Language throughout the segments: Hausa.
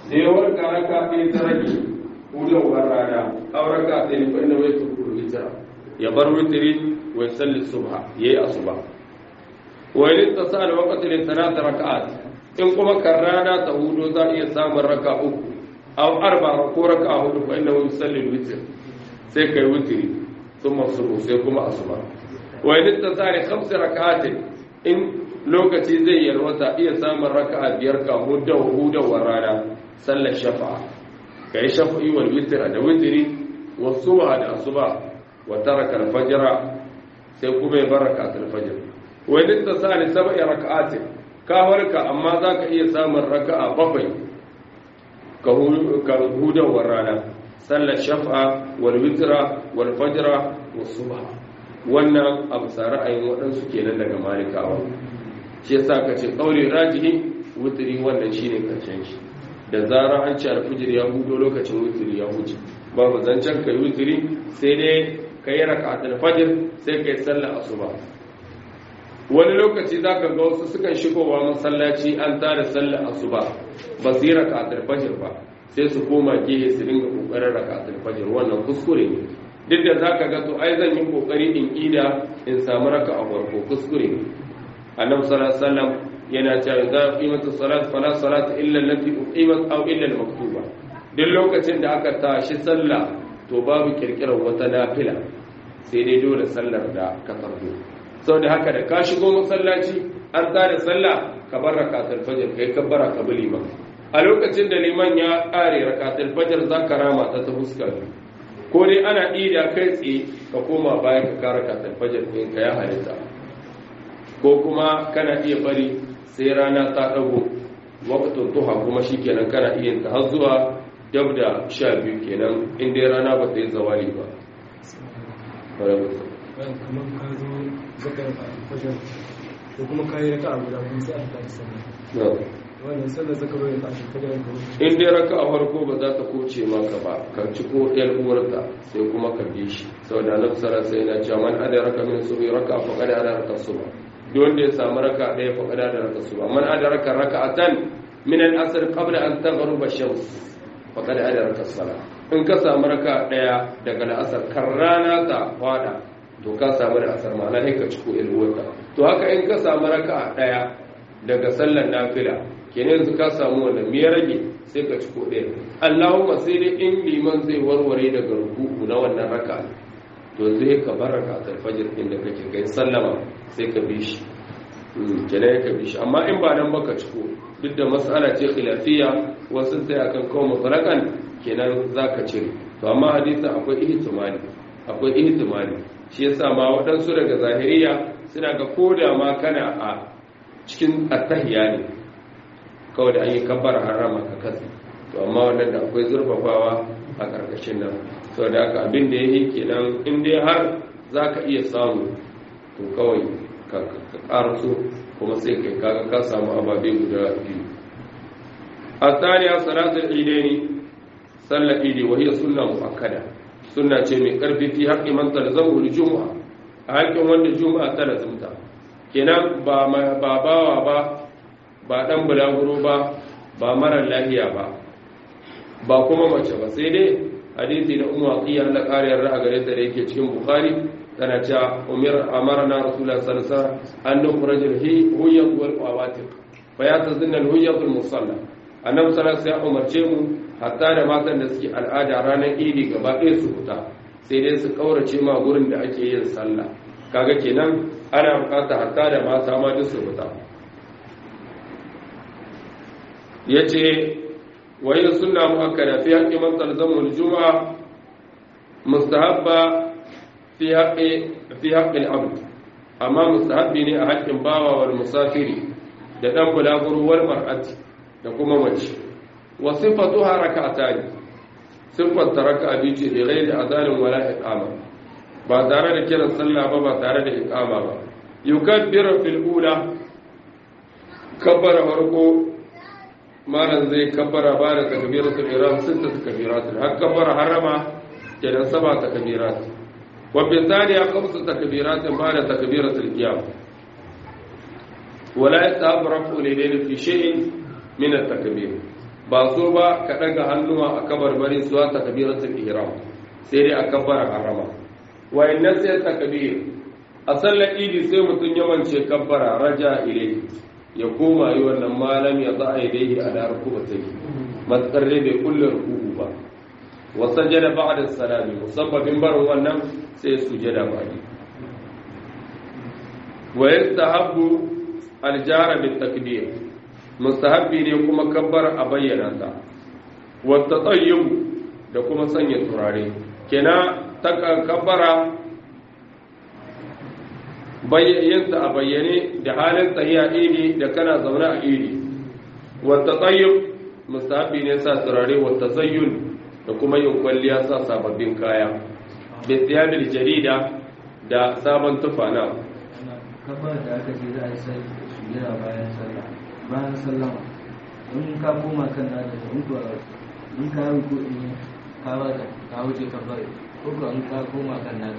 sai ya warka raka ɗaya ta rage hudawar rana aw raka ɗaya fa inna wai tukuru witra ya bar witri wa yusalli subha yayi asuba wa in tasala waqti li thalath rak'at in kuma kan rana ta hudu za iya samun raka uku aw arba ko raka hudu fa inna yusalli witr sai kai witri thumma subhu sai kuma asuba wa in tasala khams rak'at in lokaci zai yalwata iya samun raka'a biyar ka hudawar rana sallar shafa'a ka yi shafa'i wal witr da witri wa subha da asuba wa taraka al-fajr sai kuma ya baraka al-fajr wa in tasali sab'i raka'atin ka warka amma zaka iya samun raka'a bakwai ka hudawar rana sallar shafa'a wal witra wal fajr wa subha wannan abu sa ra'ayin waɗansu kenan daga malikawa shi yasa ka ce ƙaure rajihi wuturi wannan shine karshen shi da zarar an ci alfijir ya hudo lokacin wuturi ya huce babu zancen kai wuturi sai dai ka yi raka'atul fajr sai kai sallar asuba wani lokaci zaka ga wasu sukan shigowa masallaci an tada sallar asuba ba su yi raka'atul fajr ba sai su koma gehe su dinga kokarin raka'atul fajr wannan kuskure ne duk da zaka ga to ai zan yi kokari in ida in samu raka'a farko kuskure ne annabi sallallahu alaihi wasallam yana cewa idza qimatu salat fala salata illa allati uqimat aw illa al-maktuba duk lokacin da aka tashi sallah to babu kirkirar wata nafila sai dai dole sallar da ka farko saboda haka da ka shigo masallaci an tsara sallah ka bar rakatul fajr kai kabbara ka bi liman a lokacin da liman ya kare rakatul fajr zaka rama ta ta fuskar ko dai ana ida kai tsaye ka koma baya ka kara rakatul fajr din ka ya halitta ko kuma kana iya bari sai rana ta dago waqtun duha kuma shikenan kana iya ta har zuwa dab da sha biyu kenan inda rana ba ta yi zawali ba kamar ka zo zakar fajar ko kuma ka yi raka a guda kuma sai aka tashi sallah wannan sallar zaka bai tashi fajar ka in dai raka a farko ba za ta koce maka ba ka ci ko ɗayar uwarta sai kuma ka bi shi saboda annabi sallallahu alaihi wasallam cewa man adraka min subhi raka fa qad adraka subha duk wanda ya samu raka ɗaya fa qad adraka subha man adraka raka'atan min al-asr qabla an taghruba shams fa qad adraka as-salah in ka samu raka ɗaya daga la'asar kan rana ta fada to ka samu da asar ma'ana sai ka ciko ilwarka to haka in ka samu raka ɗaya daga sallar nafila kenan yanzu ka samu wanda me ya rage sai ka ciko ɗaya Allahumma sai dai in liman zai warware daga ruku'u na wannan raka to zai ka bar raka fajr din da kake kai sallama sai ka bi shi kenan ka bi shi amma in ba nan baka ciko duk da mas'ala ce khilafiyya wasu sai akan kawo mutlaqan kenan zaka cire to amma hadisin akwai ihtimali akwai ihtimali shi yasa ma waɗansu daga zahiriya suna ga koda ma kana a cikin attahiya ne kawai da an yi kabbar harama ka kasi to amma wannan da akwai zurfafawa a ƙarƙashin nan sau da aka abin da ya yi kenan in dai har za ka iya samu to kawai ka ƙaraso kuma sai kai kaga ka samu ababe guda biyu a tsariya salatul idaini sallar idi wahiyar sunna mu'akkada sunna ce mai karfi fi haƙƙi man talzamu juma'a a haƙƙin wanda juma'a ta lazimta kenan ba ba bawa ba ba dan bulaguro ba ba marar lahiya ba ba kuma mace ba sai dai hadisi na ummu aqiya Allah kariyar ra'a gare ta da yake cikin bukhari tana cewa umar amarna rasulullah sallallahu alaihi wasallam an nukhrajul hi huyyat wal qawatiq fa yatazinna al huyyat al musalla annabi sallallahu alaihi wasallam umarce mu hatta da matan da suke al'ada ranar idi gaba ɗaya su fita sai dai su kaurace ma gurin da ake yin sallah kaga kenan ana bukata hatta da mata ma duk su fita yace wayin sunna muakkada fi haqqi man talzamu al-jum'a mustahabba fi haqqi fi haqqi al-abd amma mustahabbi ne a haƙƙin bawa wal musafiri da dan bulaguro wal mar'ati da kuma mace wa sifatuha rak'atani sifat raka'a bi ce da ghairi azanin wala iqama ba tare da kiran sallah ba ba tare da iqama ba yukabbiru fil ula kabbara farko malan zai kabbara ba da takbiratul ihram sitta takbirat har kabbara harama kenan saba takbirat wa bi thaniya khamsu takbirat ba da takbiratul qiyam wala yatabaraku lidayn fi shay'in min at-takbir ba so ba ka daga hannuwa a kabarbari suwa takbiratul ihram sai dai a kabbara harama wayannan sai takbir a sallar idi sai mutum yawance kabbara raja ilai ya koma yi wannan malam ya za a yi daidai a da rukubatai matsar dai bai kulle rukuku ba wa sajada ba'da salami musabbabin barin wannan sai sujada ba'di wa yastahabbu aljara bit takbir mustahabbi ne kuma kabbar a bayyana ta wa tatayyub da kuma sanya turare kena ta kabbara bayyanta a bayyane da halin tsayiya idi da kana zaune a idi wa tatayyub mustahabbi ne sa turare wa tazayyun da kuma yin kwalliya sa sababbin kaya bi thiyabil jarida da sabon tufana kabar da aka ce za a yi sujjira bayan sallah bayan sallama in ka koma kan nada da in kuwa in ka yi ko in ka ba da ka wuce kabar ko ka in ka koma kan nada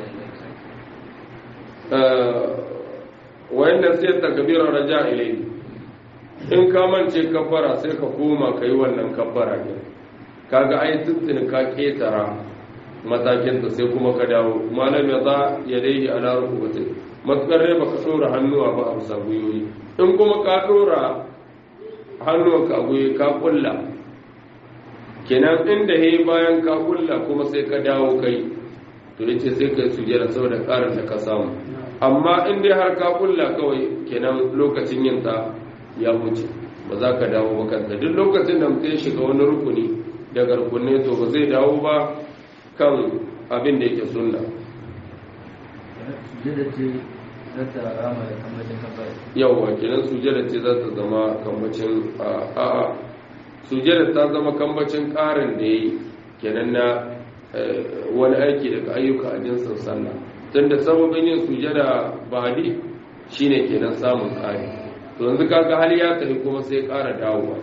da wayannan sai takbirar raja ilai in ka mance kabbara sai ka koma kai wannan kabbara ne kaga ai tuntuni ka ketara matakin ta sai kuma ka dawo malam ya za ya dai ala rukubatai matukar dai baka dora hannuwa ba a bisa gwiwoyi in kuma ka dora hannuwanka a gwiwoyi ka kulla kenan inda he bayan ka kulla kuma sai ka dawo kai to yace sai kai sujjada saboda karin da ka samu amma in dai har ka kulla kawai kenan lokacin yin ta ya wuce ba za ka dawo ba kanta duk lokacin da mutum ya shiga wani rukuni daga rukunne to ba zai dawo ba kan abin da yake sunna sujjada ce za ta rama da kambacin kabar yawwa kenan sujjada ce za ta zama kambacin a'a sujjada ta zama kambacin karin da ya yi kenan na wani aiki daga ayyuka a jinsin sallah tunda sababin yin sujada ba'di shine kenan samun tsari to yanzu kaga hali ya tafi kuma sai ƙara dawowa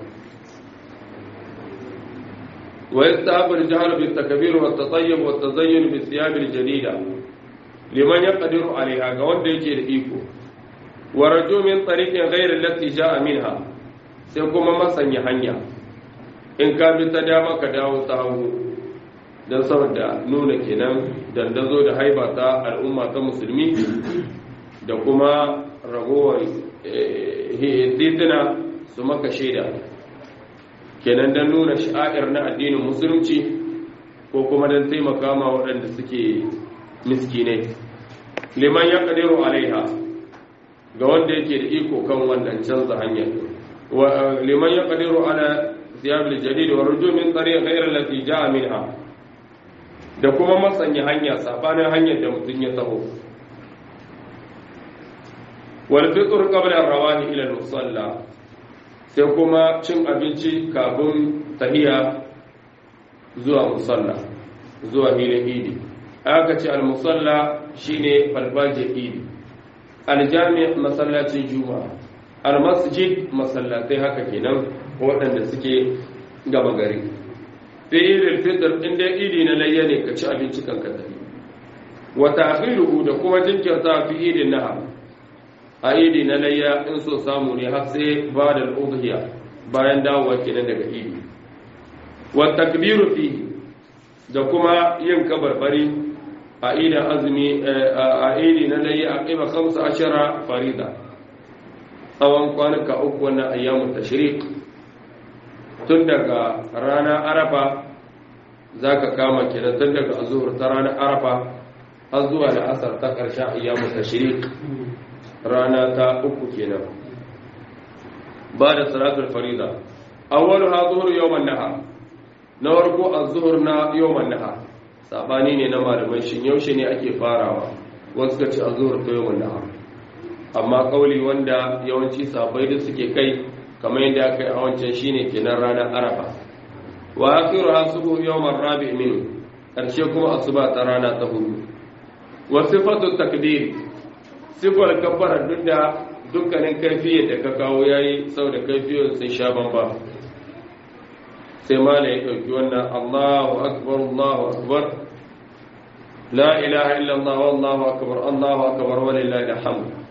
wa yastahabbu al-jahr bi takbir wa at-tatayyub wa at-tazayyun bi thiyab al-jadida liman yaqdiru 'alayha ga wanda yake da iko wa raju min tariqin ghayr allati ja'a minha sai kuma masanya hanya in ka bi ta dama ka dawo ta hagu don saboda nuna kenan dandazo da haiba ta al'umma ta musulmi da kuma ragowar titina su maka shaida kenan don nuna sha'ir na addinin musulunci ko kuma don taimaka ma waɗanda suke miskinai liman ya ƙadiru alaiha ga wanda yake da iko kan wannan canza hanyar liman ya ƙadiru ala siyabil jadid wa rujumin tsari ghairar lati ja'a minha da kuma masanya hanya sabanin hanyar da mutum ya taho wal fitr qabla ar-rawani ila al-musalla sai kuma cin abinci kafin tahiya zuwa musalla zuwa hilin idi aka ce al-musalla shine falfaje idi al-jami' masallacin juma'a al-masjid masallatai haka kenan waɗanda suke gaba gari fi idil fitr in dai idi na layya ne ka ci abinci kan ka tafi wa ta'khiruhu da kuma jinkirta fi idin nahar a idi na layya in so samu ne har sai ba da udhiya bayan dawowa kenan daga idi wa takbiru fi da kuma yin kabarbari a idin azumi a idi na layya a kima 15 farida tsawon kwanuka uku wannan ayyamun tashriq tun daga ranar arafa za ka kama kenan tun daga azuhur ta ranar arafa har zuwa da asar ta ƙarshen ayyamu ta shirik rana ta uku kenan ba da salatul farida awwalu ha zuhur yawman nahar na warko az-zuhur na yawman nahar sabani ne na malamai shin yaushe ne ake farawa wasu ka ce az-zuhur ta yawman nahar amma kauli wanda yawanci sabai da suke kai kamar yadda aka yi a wancan shine kenan ranar arafa wa akhiru hasubu yawmar rabi min karshe kuma asuba ta rana ta hudu wa sifatu takbir sifar kabbara duk da dukkanin kaifiyar da ka kawo yayi sau da kaifiyar sun sha bamba sai mala ya ɗauki wannan Allahu akbar Allahu akbar la ilaha illallah wallahu akbar Allahu akbar walillahi alhamd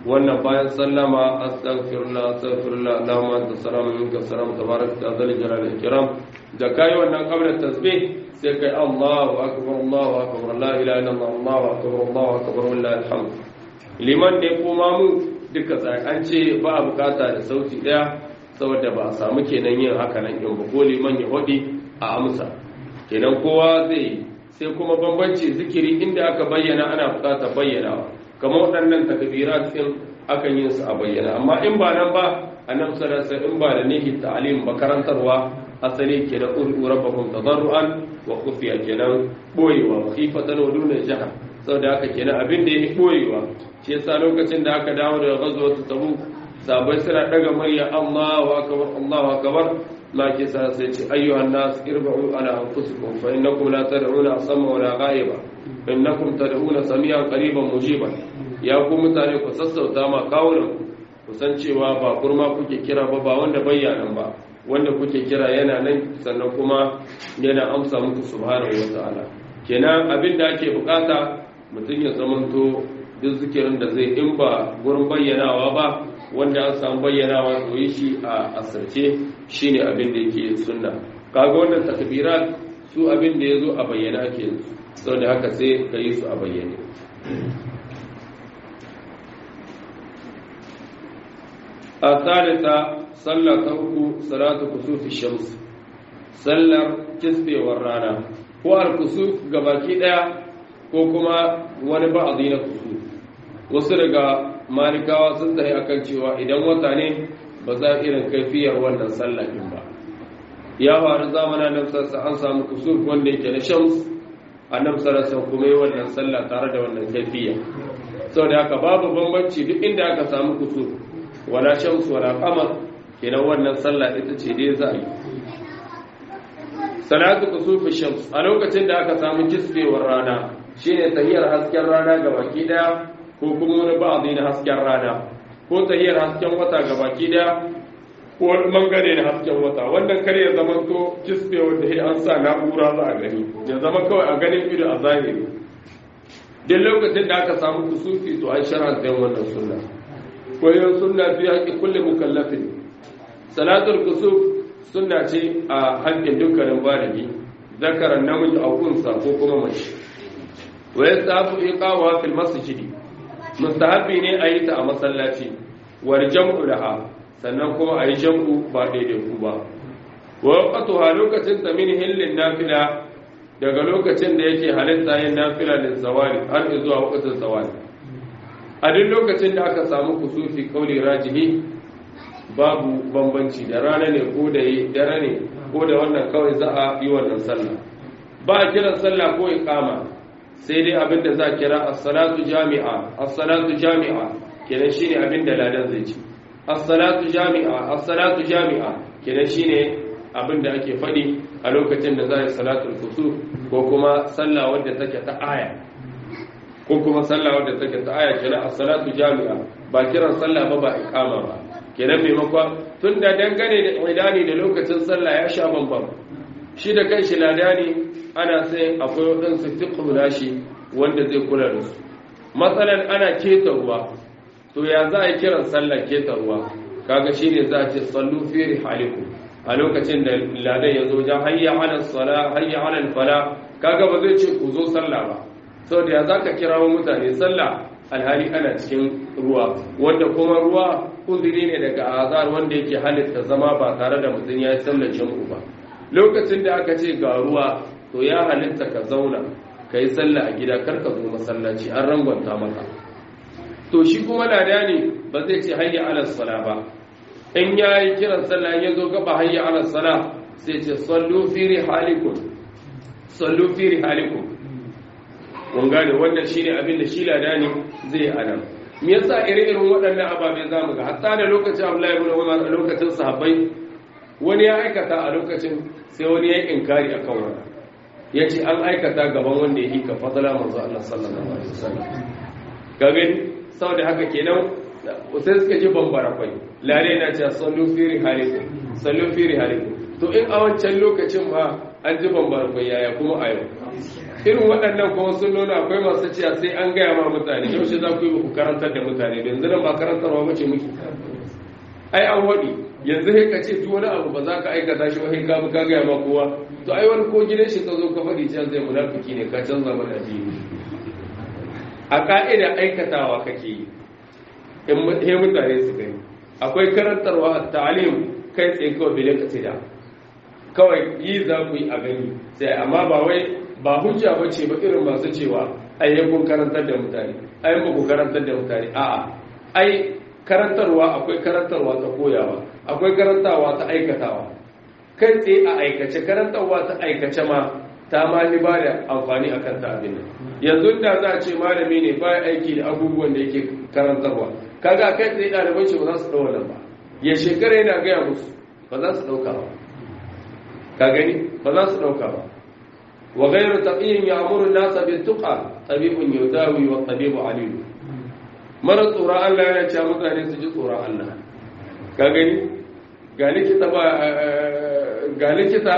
wannan bayan sallama astaghfirullah astaghfirullah Allahumma anta salamu minka salam tabarak ta zal jalal ikram da kai wannan qabla tasbih sai kai Allahu akbar Allahu akbar la ilaha illallah Allahu akbar Allahu akbar wallahi alhamd liman ne kuma mu duka sai an ce ba a bukata da sauti daya saboda ba a samu kenan yin haka nan in ba ko liman ya hodi a amsa kenan kowa zai sai kuma bambanci zikiri inda aka bayyana ana bukatar bayyanawa kamar waɗannan takbirat din akan yin su a bayyana amma in ba nan ba annabi sallallahu alaihi in ba da nihi ta'lim makarantarwa asali kenan uru rabbakum tadarruan wa khufiya kenan boyewa khifatan wa duna jahar saboda haka kenan abin da yake boyewa shi yasa lokacin da aka dawo daga ghazwat tabuk sabai suna daga murya Allahu akbar Allahu akbar ma ke sa sai ce ayyuhan nas irba'u ala anfusikum fa innakum la tad'una asamma wala ghaiba innakum tad'una samian qariban mujiban ya ku mutane ku sassauta ma kawunan ku san cewa ba kurma kuke kira ba ba wanda bayyanan ba wanda kuke kira yana nan sannan kuma yana amsa muku subhanahu wataala kenan abin da ake bukata mutum ya zamanto duk zikirin da zai in ba gurin bayyanawa ba wanda an samu bayyanawa to yi shi a asirce shine abin da yake sunna kaga wannan takbirat su abin da yazo a bayyana ake saboda haka sai ka yi su a bayyane a thalitha sallah ta uku salatu kusufi shams sallar kisbewar rana ko al-kusuf gabaki daya ko kuma wani ba'adi na kusuf wasu daga malikawa sun tsaye akan cewa idan wata ne ba za irin kaifiyar wannan sallah din ba ya faru zamanin nan sassa an samu kusur wanda yake na shams annabi sallallahu kuma yi wannan sallah tare da wannan kaifiya saboda haka babu bambanci duk inda aka samu kusur wala shams wala qamar kenan wannan sallah ita ce dai za a yi salatu kusufi shams a lokacin da aka samu kisbewar rana shine tahiyar hasken rana ga baki daya ko kuma wani ba'adi na hasken rana ko tahiyar hasken wata ga baki daya ko wani bangare na hasken wata wannan kare ya zama to kisbe wanda ya an sa na'ura za a gani ya zama kawai a ganin ido a zahiri duk lokacin da aka samu kusufi to an shar'anta yin wannan sunna ko yin sunna fi haƙi kulle mukallafin salatul kusuf sunna ce a haƙƙin dukkanin baligi zakaran namiji a kunsa ko kuma mace wa yastafu iqawa fil masjidi mustahabi ne a yi ta a masallaci war jam'u laha sannan kuma a yi jam'u ba daidai ku ba wa waqtuha lokacin ta min hillin nafila daga lokacin da yake halitta yin nafila lin zawali har zuwa waqtin zawali a duk lokacin da aka samu kusufi kauli rajihi babu bambanci da rana ne ko da dare ne ko da wannan kawai za a yi wannan sallah ba a kiran sallah ko iqama sai dai abinda za kira as-salatu jami'a as-salatu jami'a kenan shine abinda ladan zai ci as-salatu jami'a as-salatu jami'a kenan shine abinda ake fadi a lokacin da za a yi salatul kusuf ko kuma sallah wadda take ta aya ko kuma sallah wadda take ta aya kenan as-salatu jami'a ba kiran sallah ba ba iqama ba kenan maimakon tunda dangane da idani da lokacin sallah ya sha bambam shi da kanshi ladani ana sai akwai waɗansu fiƙo nashi wanda zai kula da su matsalan ana keta ruwa to ya za a yi kiran sallar keta ruwa kaga shi ne za a ce sallu fere haliku a lokacin da ladan ya zo jan hayya ala sala hayya ala fala kaga ba zai ce ku zo sallah ba saboda ya za ka kirawo mutane sallah alhali ana cikin ruwa wanda kuma ruwa uzuri ne daga azar wanda yake halitta zama ba tare da mutum ya yi sallar jam'u ba lokacin da aka ce ga ruwa to ya halitta ka zauna ka yi sallah a gida kar ka zo masallaci an rangwanta maka to shi kuma lada ne ba zai ce hayya ala sala ba in ya yi kiran sallah ya zo gaba hayya ala sala sai ce sallu fi rihalikum sallu fi rihalikum mun gane wannan shine abin da shi lada ne zai anan me yasa ire-iren waɗannan ababe zamu ga hatta da lokacin Abdullahi ibn Umar a lokacin sahabbai wani ya aikata a lokacin sai wani ya yi inkari akan wannan ya ce an aikata gaban wanda ya hika fadala manzo Allah sallallahu alaihi wasallam ga gani saboda haka kenan sai suka ji bambara kwai lare na ce sallu firi haliku sallu firi haliku to in a wancan lokacin ma an ji bambara kwai yaya kuma a yau irin waɗannan kuma sun nuna akwai masu cewa sai an gaya ma mutane yaushe za ku yi ku karantar da mutane da yanzu nan ba karantarwa ba ce muke ai an waɗi yanzu sai ka ce duk wani abu ba za ka aikata shi wai ka ka gaya ma kowa to ai wani ko gidan shi ka zo ka faɗi can zai munafiki ne ka canza mana addini a ka'ida aikatawa kake yi in mutane su gani akwai karantarwa ta'alim kai tsaye kawai bilin kasida kawai yi za ku yi a gani sai amma ba wai ba hujja ba ce ba irin masu cewa ai kun karantar da mutane ai ba ku karantar da mutane a'a ai karantarwa akwai karantarwa ta koyawa akwai karantarwa ta aikatawa kai tsaye a aikace karantarwa ta aikace ma ta ma ni ba da amfani a kan ta abin nan yanzu da za a ce malami ne ba aiki da abubuwan da yake karantarwa kaga kai tsaye ɗaliban ce ba za su ɗau wannan ba ya shekara yana gaya musu ba za su ɗauka ba ka gani ba za su ɗauka ba wa gairu taqiyin ya'muru an-nasa bit-tuqa tabibun yudawi wa tabibu alim mara tsoron Allah yana cewa mutane su ji tsoron Allah ka gani ga likita ba ga likita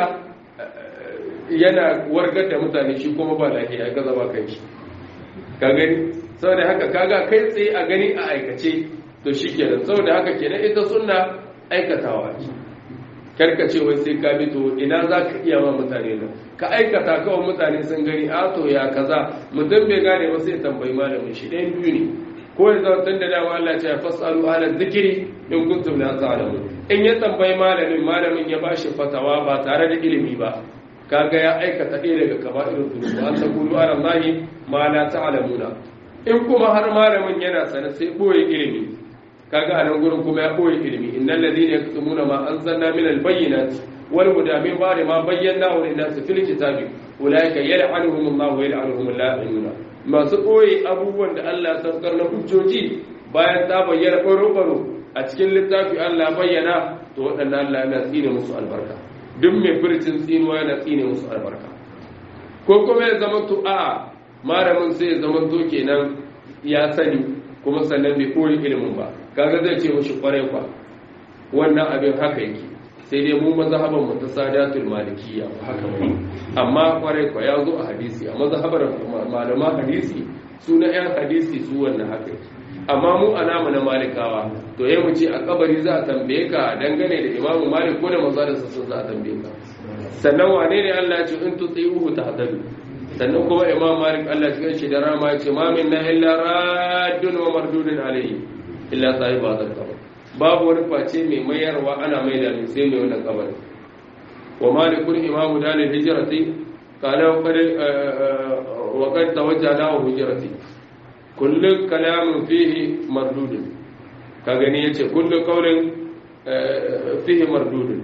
yana wargar da mutane shi kuma ba lafiya ga zaba kan shi ka gani saboda haka kaga kai tsaye a gani a aikace to shikenan saboda haka kenan ita sunna aikatawa ce karkace wai sai ka bi to ina za ka iya ma mutane nan ka aikata kawai mutane sun gani a to ya kaza mutum bai gane ba sai tambayi malamin shi ɗayan biyu ne ko ya zama tun da dama Allah ce ya fasalu ala zikiri in kuntum la ta'lamun in ya tambayi malamin malamin ya bashi fatawa ba tare da ilimi ba kaga ya aikata ɗaya daga kaba'irul dhunub an taqulu ala allahi ma la ta'lamuna in kuma har malamin yana sana sai boye ilimi kaga a nan gurin kuma ya boye ilimi innal ladina yaktumuna ma anzalna min albayyinati wal huda min ba'di ma bayyanahu lin-nasi fil kitabi ulaika yal'anuhum Allah wa yal'anuhum al-la'inuna masu boye abubuwan da Allah ya saukar na hujjoji bayan ta bayyana baro-baro a cikin littafi Allah bayyana to waɗannan Allah yana tsine musu albarka duk mai furcin tsinuwa yana tsine musu albarka ko kuma ya zama to a malamin sai ya zama to kenan ya sani kuma sannan bai koyi ilimin ba kaga zai ce mushi kwarai kwa wannan abin haka yake sai dai mu mazhaban mu ta sadatul malikiyya haka ba amma kwarai kwa ya zo a hadisi a mazhabar malaman hadisi su na yan hadisi su wannan haka yake amma mu alamu na malikawa to yayi mu ce a kabari za a tambaye ka dangane da imamu malik ko da mazhabarsa sun za a tambaye ka sannan wane ne Allah ya ce in tuti'uhu tahtadu sannan kuma imam malik Allah ya shi da rama ya ce ma minna illa raddun wa mardudun alayhi illa sahiba hadal qabr babu wani face mai mayarwa ana mai da sai mai wannan kabari wa malikul imam dalil hijrati qala wa qad wa qad tawajjala wa hijrati kullu kalamin fihi mardudun ka gani yace kullu qawlin fihi mardudun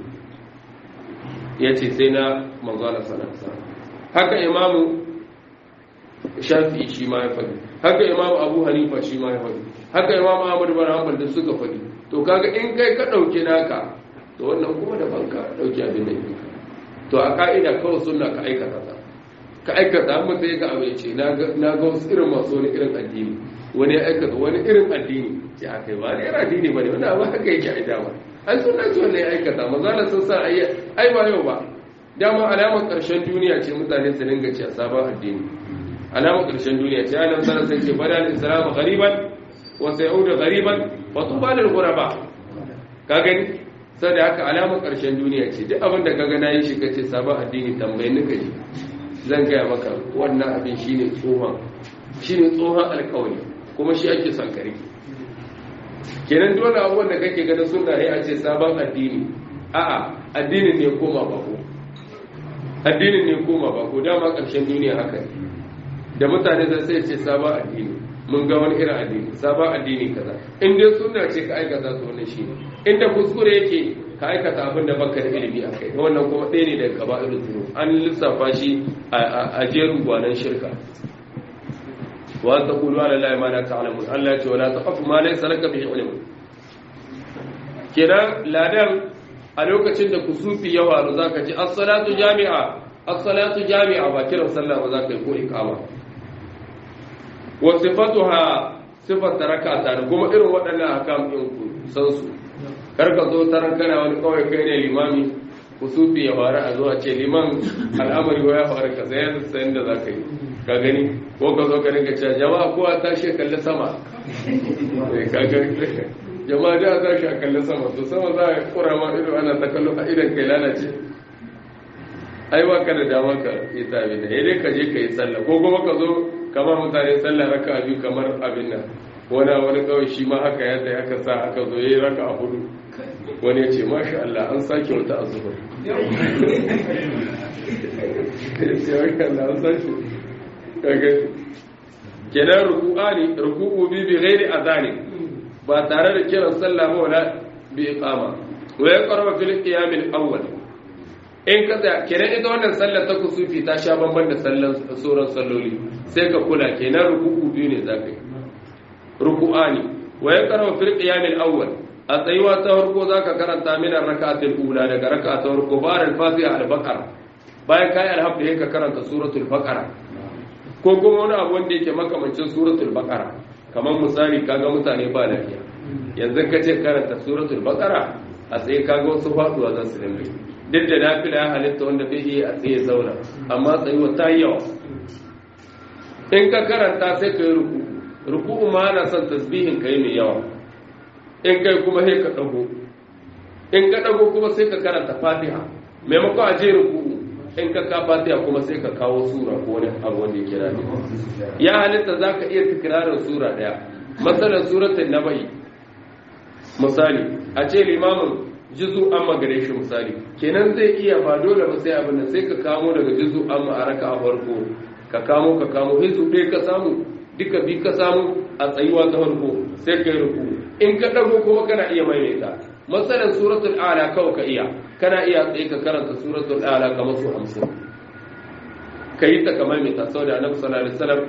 yace sai na manzo Allah sallallahu alaihi wasallam haka imamu shafi shi ma ya faɗi haka imamu abu hanifa shi ma ya faɗi haka imamu ahmad bin hanbal da suka faɗi to kaga in kai ka ɗauki naka to wannan kuma da banka ɗauki abin da yake to a ka'ida kawai sunna ka aikata ta ka aikata amma sai ka abu ce na ga wasu irin masu wani irin addini wani ya aikata wani irin addini ce a kai wani irin addini ba ne wani abu haka yake a dama an sunna ce wannan ya aikata maza sun sa ai ba yau ba dama alamar ƙarshen duniya ce mutane su dinga ce a sabon addini alamar ƙarshen duniya ce alam sanar sai ce bada al-islam ghariban wa sayudu ghariban wa tuba lil ghuraba ka gani sai da haka alamar ƙarshen duniya ce duk abin da kaga nayi shi kace sabon addini tambayin nika ji zan gaya maka wannan abin shine tsohon shine tsohon alƙawari kuma shi ake son kare kenan dole abubuwan da kake ganin sunna ne a ce sabon addini a'a addinin ne koma bako addinin ne koma ba ko dama ƙarshen duniya haka ne da mutane zai sai ce sabon addini mun ga wani irin addini sabon addini kaza in dai sunna ce ka aikata su wannan shi ne inda kuskure yake ka aikata abin da baka da ilimi a kai wannan kuma ɗaya ne daga gaba irin zuru an lissafa shi a jerin gwanan shirka wa ta kulu ala la ma la ta'lamun Allah ya ce wala taqfu ma laysa laka bihi ilm kenan ladan a lokacin da kusufi ya faru za ka ji assalatu jami'a assalatu jami'a ba kiran sallah ba za ka yi ko ikama wa sifatuha sifar taraka ta da kuma irin waɗannan hakam ɗin ku san su karka zo taran kana wani kawai kai ne limami kusufi ya faru a zuwa ce liman al'amari ya faru ka sayar sayan da za ka yi ka gani ko ka zo ka rinka cewa jama'a kowa tashi kalli sama jama'a da za shi a kalli sama to sama za a kura ma ido ana ta kallo a idan kai lalace ai ba ka da dama ka yi tabi da dai ka je ka yi sallah ko kuma ka zo kamar mutane sallah raka biyu kamar abin nan wani wani kawai shi ma haka yadda ya ka sa aka zo yayi raka a hudu wani ya ce masha Allah an sake wata azubar ya ce masha Allah an sake kaga kenan ruku'ani ruku'u bi bi ghairi adani ba tare da kiran sallah ba wala bi iqama wa yaqra fil qiyam al awwal in ka tsaya kenan ita wannan sallar ta kusufi ta sha bamban da sallar sauran salloli sai ka kula kenan ruku'u biyu ne zaka yi ruku'ani wa yaqra fil qiyam al awwal a tsayuwa ta farko zaka karanta min rak'atul ula daga rak'a ta farko bar al fatiha al baqara bayan kai alhamdulillah ka karanta suratul baqara ko kuma wani abu wanda yake makamancin suratul baqara kamar misali kaga mutane ba lafiya yanzu ka ce karanta suratul baqara a tsaye kaga wasu faduwa za su dinga duk da nafila ya halitta wanda bai iya a tsaye zauna amma tsayuwa ta yi yawa in ka karanta sai ka yi ruku ruku'u ma ana son tasbihin ka yi mai yawa in kai kuma sai ka dago in ka dago kuma sai ka karanta fatiha maimakon a je ruku'u in ka ka fatiha kuma sai ka kawo sura ko wani abu wanda yake rabi ya halitta za ka iya tikirarin sura daya matsalar suratun nabai misali a ce limamin jizu an magare shi misali kenan zai iya ba dole ba sai abin da sai ka kamo daga jizu an a raka a farko ka kamo ka kamo hizu ɗaya ka samu duka bi ka samu a tsayuwa ta farko sai ka yi ruku in ka ɗago kuma kana iya maimaita matsalar suratul ala kawai ka iya kana iya tsaye ka karanta suratul ala kamar su hamsin ka yi ta kamar mai tasau da annabi sallallahu alaihi wasallam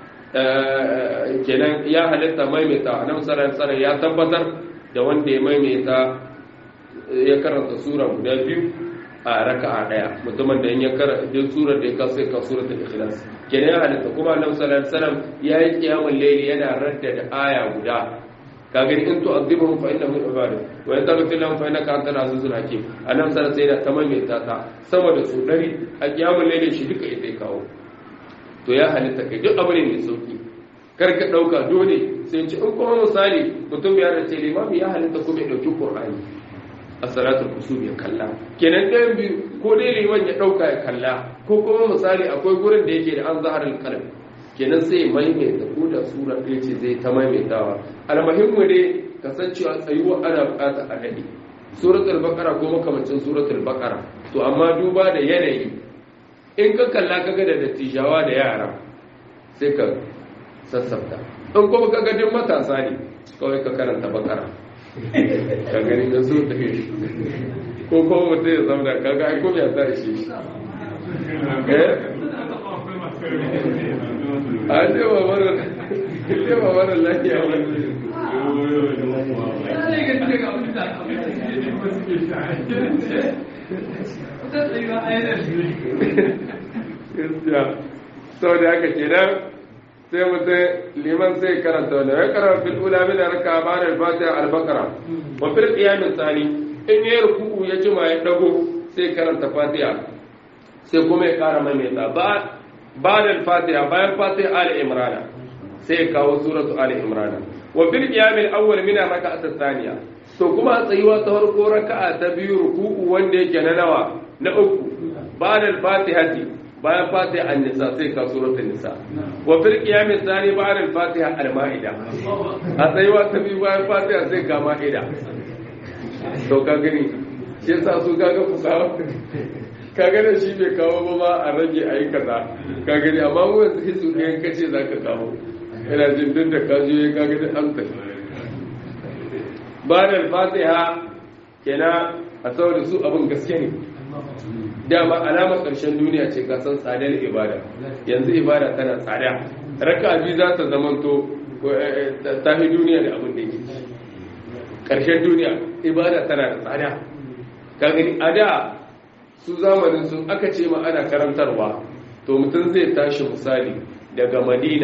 kenan ya halitta maimaita annabi sallallahu alaihi wasallam ya tabbatar da wanda ya maimaita ya karanta sura guda biyu a raka'a daya mutumin da ya karanta duk surar da ya kaso ya kaso suratul ikhlas kenan ya halitta kuma annabi sallallahu alaihi wasallam ya yi kiyamul layli yana raddada aya guda kaga in to azibuhum fa innahu ibadu wa in taghfir lahum fa innaka antal azizul hakim annabi sallallahu alaihi wasallam tamam mai tata sama da su dari a kiyamul layli shi duka ita kawo to ya halitta kai duk abu ne mai sauki kar ka dauka dole sai ci in kuma misali mutum ya race limami ya halitta kuma ya dauki qur'ani a salatul kusur ya kalla kenan ɗayan biyu ko dai liman ya dauka ya kalla ko kuma misali akwai gurin da yake da an zaharar kalam kenan sai maimaita ko da sura ɗaya ce zai ta maimaitawa almuhimmu ne kasancewa tsayuwa ana bukata a daɗe suratul baqara ko makamancin suratul baqara to amma duba da yanayi in ka kalla kaga da dattijawa da yara sai ka sassafta in kuma kaga duk matasa ne kawai ka karanta baqara ka gani da su ta ko kuma mutum ya zauna kaga ai ko ya ta shi eh a ce ba mara ce ba mara lafiya ba gaskiya sau da aka kenan sai mutum liman sai karanta wani ya karanta fil ula min raka ba da fatiha al-baqara wa fil qiyam tsani in ya ruku ya jima ya dago sai karanta fatiha sai kuma ya kara maimaita ba بعد الفاتحة بعد الفاتحة آل عمران سيكاو سورة آل عمران وفي القيام الأول من الركعة الثانية to kuma tsayuwa ta farko raka'a ta biyu ruku'u wanda yake na nawa na uku ba'da al-fatihati bayan fatiha an-nisa sai ka suratul nisa wa fil qiyam ath-thani ba'da al-fatiha al-ma'ida a tsayuwa ta biyu bayan fatiha sai ka ma'ida to ka gani shi yasa su kaga fusawa kaga da shi bai kawo ba ma a rage a yi kaza ka gani amma mu yanzu hisu ne ka ce za ka kawo ina jin duk da ka je ka gani an tafi ba da fatiha kenan a saboda su abin gaske ne dama alamar ƙarshen duniya ce ka san tsadar ibada yanzu ibada tana tsada raka biyu za ta zamanto ta fi duniya da abin da yake ƙarshen duniya ibada tana da tsada ka gani a da su zamanin sun aka ce ma ana karantarwa to mutum zai tashi misali daga madina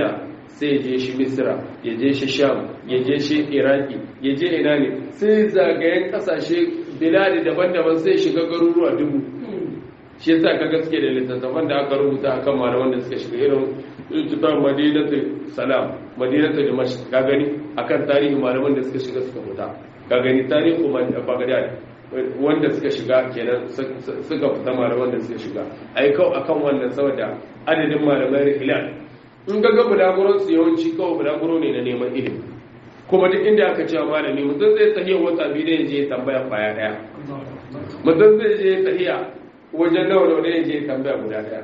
sai ya je shi misra ya je shi sham ya je shi iraki ya je ina ne sai zagayen kasashe biladi daban-daban sai shiga garuruwa dubu shi yasa ka gaske da littattafan da aka rubuta akan malaman da suka shiga irin littattafan madinatu salam madinatu dimashq ka gani akan tarihi malaman da suka shiga suka fita ka gani tarihi bagdad wanda suka shiga kenan suka fita malaman da suka shiga ai kawai akan wannan saboda adadin malamai hilal in ga ga bulaguron su yawanci kawai bulaguro ne na neman ilimi kuma duk inda aka cewa malami mutum zai tahiya wata biyu da je tambaya kwaya daya mutum zai je tahiya wajen nawa da wani je tambaya guda daya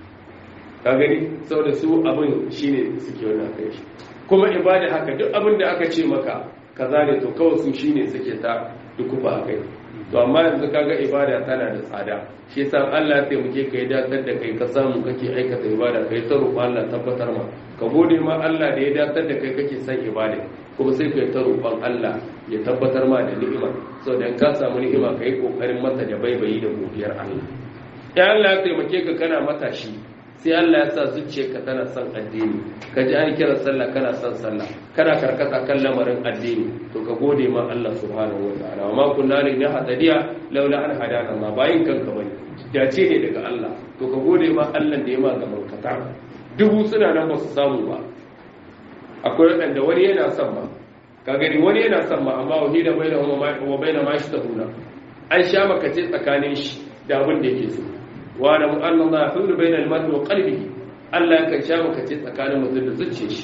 ka gani saboda su abin shine suke wani aka shi kuma ibada haka duk abin da aka ce maka kaza ne to kawai su shine suke ta dukufa a kai to amma yanzu kaga ibada tana da tsada shi yasa Allah ya taimake ka ya datar da kai ka samu kake aikata ibada kai ta roƙon Allah tabbatar ma ka gode ma Allah da ya datar da kai kake son ibada kuma sai kai ta roƙon Allah ya tabbatar ma da ni'ima saboda in ka samu ni'ima ka yi kokarin mata da baibayi da godiyar Allah ya Allah ya taimake ka kana matashi sai Allah ya sa zuciyarka tana son addini ka ji an kira sallah kana son sallah kana karkata kan lamarin addini to ka gode ma Allah subhanahu wa ta'ala wa ma kunna li nahtadiya laula an hadana ma bayin kanka bane dace ne daga Allah to ka gode ma Allah da ya ma ga barkata dubu suna nan ba su samu ba akwai wadanda wani yana son ma ka gani wani yana son ma amma wahida bainahum wa bainama ma yashtahuna an sha makace tsakanin shi da abin da yake so wa la anna Allah yahulu bainal mar'i wa qalbihi Allah ya sha makace tsakanin mutum da zuciyar shi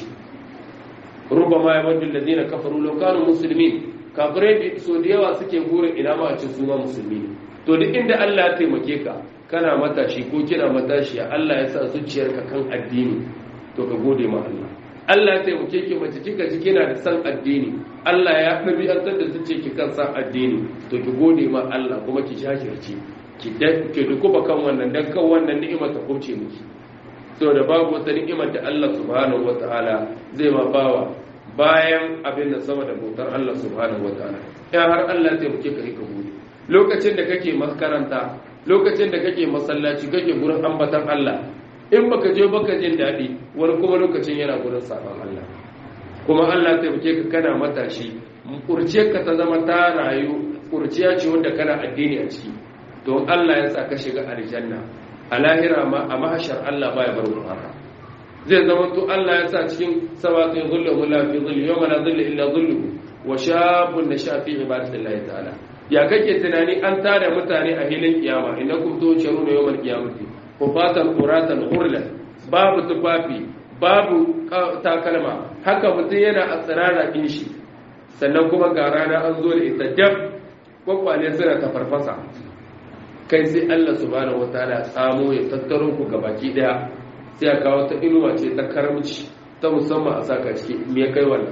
rubama ya wadda lalzina kafaru lokacin musulmi kafirai so da yawa suke burin ina ma a ci suma musulmi to duk inda Allah ya taimake ka kana matashi ko kina matashi Allah ya sa zuciyarka kan addini to ka gode ma Allah Allah ya taimake ki mace kika ji kina da san addini Allah ya ɗabi'antar da zuciyarki kan san addini to ki gode ma Allah kuma ki shashirce ki ki dukuba kan wannan dan kan wannan ni'ima ta kauce miki da babu wata ni'imar da Allah subhanahu wata'ala zai ma bawa bayan abin da sama da bautar Allah subhanahu wata'ala in har Allah ya taimake ka ka gode lokacin da kake makaranta lokacin da kake masallaci kake gurin ambatan Allah in baka je baka jin daɗi wani kuma lokacin yana gurin sabon Allah kuma Allah ya taimake ka kana matashi kurciyar ka ta zama ta rayu kurciya ce wanda kana addini a ciki don Allah ya sa ka shiga aljanna a lahira ma a mahashar Allah baya bar mu haka zai zama to Allah ya sa cikin sabatin zullu wala fi zulli yawma la zulli illa zulluhu wa shabun nasha fi ibadatillahi ta'ala ya kake tunani an tada mutane a hilin kiyama innakum tusharuna yawmal qiyamati kufatan quratan hurlan babu tufafi babu takalma haka mutum yana a tsirara din shi sannan kuma ga rana an zo da ita dab kwakwale suna ta farfasa kai sai Allah subhanahu wataala tsamo ya tattaro ku ga baki daya sai aka kawo ta inuwa ce ta karamci ta musamman a saka ciki me ya kai wannan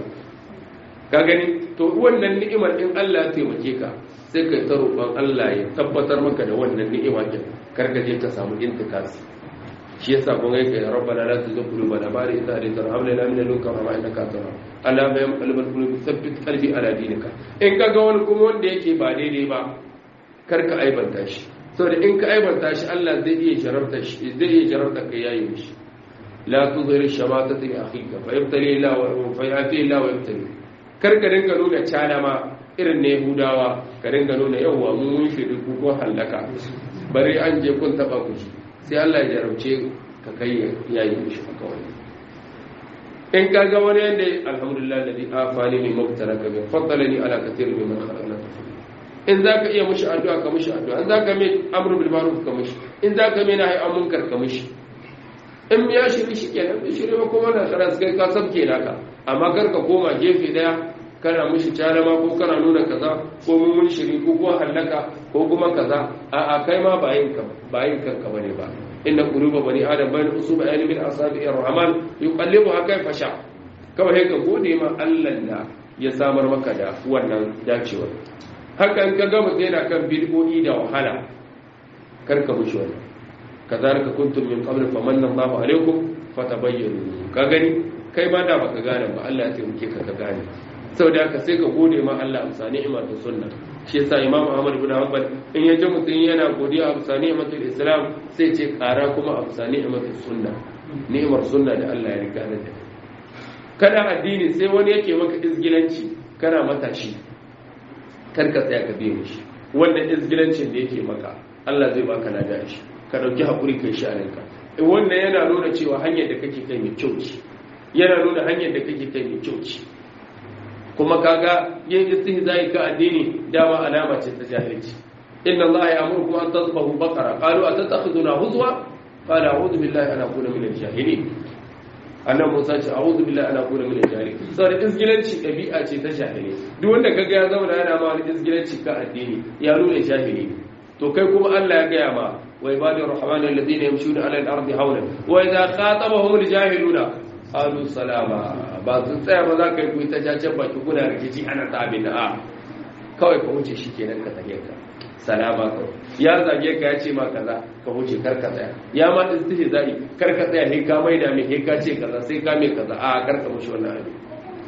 ka gani to wannan ni'imar in Allah ya taimake ka sai kai ta roƙon Allah ya tabbatar maka da wannan ni'ima kin kar ka je ka samu intikasi shi yasa kun ga kai rabbana la tuzigh qulubana ba'da idh hadaytana wa hab lana min ladunka rahmatan innaka antal wahhab Allah ya muqallibal qulubi thabbit qalbi ala dinika in kaga wani kuma wanda yake ba daidai ba kar ka aibanta shi saboda in ka aibanta shi Allah zai iya jarabta shi zai iya jarabta kai yayi mishi la tuzhir shamatata li akhika fa yabtali la wa fa yati la wa yabtali kar ka dinga nuna cana ma irin ne Yahudawa ka dinga nuna yawa mun mun shi duk ko halaka bari an je kun taba ku sai Allah ya jarabce ka kai yayi mishi haka wani in ka ga wani yanda alhamdulillah alladhi afani min mubtaraka bi faddalani ala katir min khalaqna tafdila in za ka iya mushi addu'a ka mushi addu'a in za ka mai amru bil ma'ruf ka mushi in za ka mai nahi an munkar ka mushi in ya shiri shi kenan bai shiri ba kuma na tsara kai ka sabke naka amma kar ka koma gefe daya kana mushi calama ko kana nuna kaza ko mun mun shiri ko ko hallaka ko kuma kaza a a kai ma ba yin ka ba yin kanka bane ba inna quluba bani adam bayna usuba ayni min asabi ar-rahman yuqallibuha kayfa sha kawai ka gode ma Allah da ya samar maka da wannan dacewar hakan ka gama yana kan bid'o'i da wahala karka mushi wannan kazalika kuntum min qabl famanna Allahu alaikum fatabayyanu ka gani kai ma da baka gane ba Allah ya taimake ka ka gane saboda haka sai ka gode ma Allah amsa ni'ima ta sunna shi yasa Imam Ahmad ibn Hanbal in ya ji mutum yana godiya amsa ni'imatul Islam sai ce kara kuma amsa ni'imatul sunna ni'imar sunna da Allah ya riga da kana addini sai wani yake maka izgilanci kana matashi kar ka tsaya ka biye shi wannan izgilancin da yake maka Allah zai baka lada shi ka dauki hakuri kai shi alinka wannan yana nuna cewa hanyar da kake kai mai kyau ce yana nuna hanyar da kake kai mai kyau ce kuma kaga yin istihza'i ka addini dama alama ce ta jahilci inna Allah ya'murukum an tadhbahu baqara qalu atattakhiduna huzwa qala a'udhu billahi an akuna min al-jahilin annan Musa ce a'udhu billahi an akuna min al-jahilin sai izgilanci dabi'a ce ta jahili duk wanda kaga ya zama yana ma wani izgilanci ka addini ya nuna jahili to kai kuma Allah ya gaya ma wa ibadur rahman alladhina yamshuna 'ala al-ardi hawlan wa idha khatabahum al-jahiluna qalu salama ba su tsaya ba za ka yi kuyi ta jacen baki kuna rikici ana ta abin da a kawai ka wuce shi kenan ka tsage ka salama kawai ya zage ka ya ce ma kaza ka wuce kar ka tsaya ya ma istihi zai kar ka tsaya he ka maida mai he ka ce kaza sai ka mai kaza a kar ka wuce wannan abin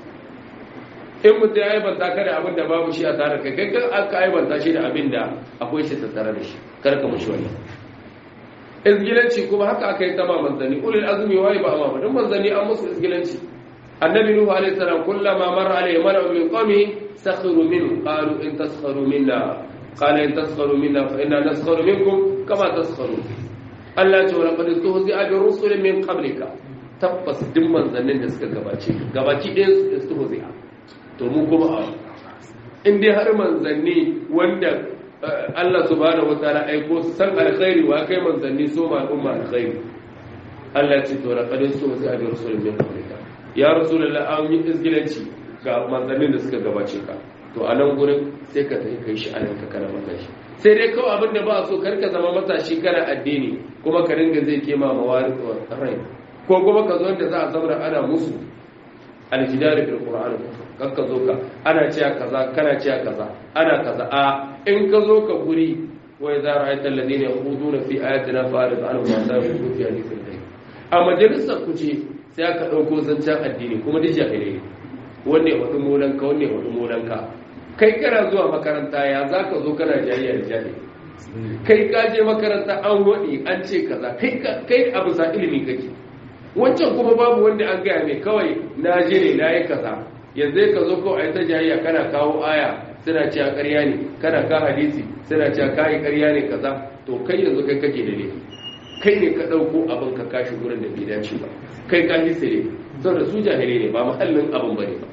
in mutum ya aibanta ka da abin da babu shi a tare kai kai aka aibanta shi da abin da akwai shi tattare da shi kar ka wuce wannan izgilanci kuma haka aka yi tama manzanni ulil azumi waye ba amma don manzanni an musu izgilanci annabi nuhu alaihi salam kullama marra alaihi mala'u min qawmi sakhiru minhu qalu in taskharu minna qala in taskharu minna fa inna naskharu minkum kama taskharu Allah ya ce wa laqad tuhzi'a bi rusulin min qablika tabbas duk manzannin da suka gabace gabaci ɗaya su tuhzi'a to mu kuma in dai har manzanni wanda Allah subhanahu wataala aiko su san alkhairi wa kai manzanni so ma al'umma alkhairi Allah ce to laqad su'ti bi rusulin min qablika ya rasulullah an yi izgilanci ga manzannin da suka gabace ka to a nan gurin sai ka tafi kai shi anan ka kana matashi sai dai kawai abin da ba so kar ka zama matashi kana addini kuma ka ringa zai kema mawari rai ko kuma ka zo da za a zauna ana musu aljidari bil qur'an kan ka zo ka ana cewa kaza kana cewa kaza ana kaza a in ka zo ka guri wa idza ra'aita alladhina yakhuduna fi ayatina fa'rid anhum wa sa'u fi hadithin ghayr a majalisar ku ce sai aka dauko zancen addini kuma duk jahilai ne wanne hudu molanka wanne hudu molanka kai kana zuwa makaranta ya zaka zo kana jayayya da jahili kai ka je makaranta an wadi an ce kaza kai kai abu sa ilimi kake wancan kuma babu wanda an gaya mai kawai na je ne na yi kaza yanzu ka zo kawai ai ta jayayya kana kawo aya suna cewa ƙarya ne kana ka hadisi suna cewa ka yi ƙarya ne kaza to kai yanzu kai kake da laifi kai ne ka ɗauko abin ka kashi wurin da bai dace ba kai ka hisire saboda su jahilai ne ba mahallin abin bane ba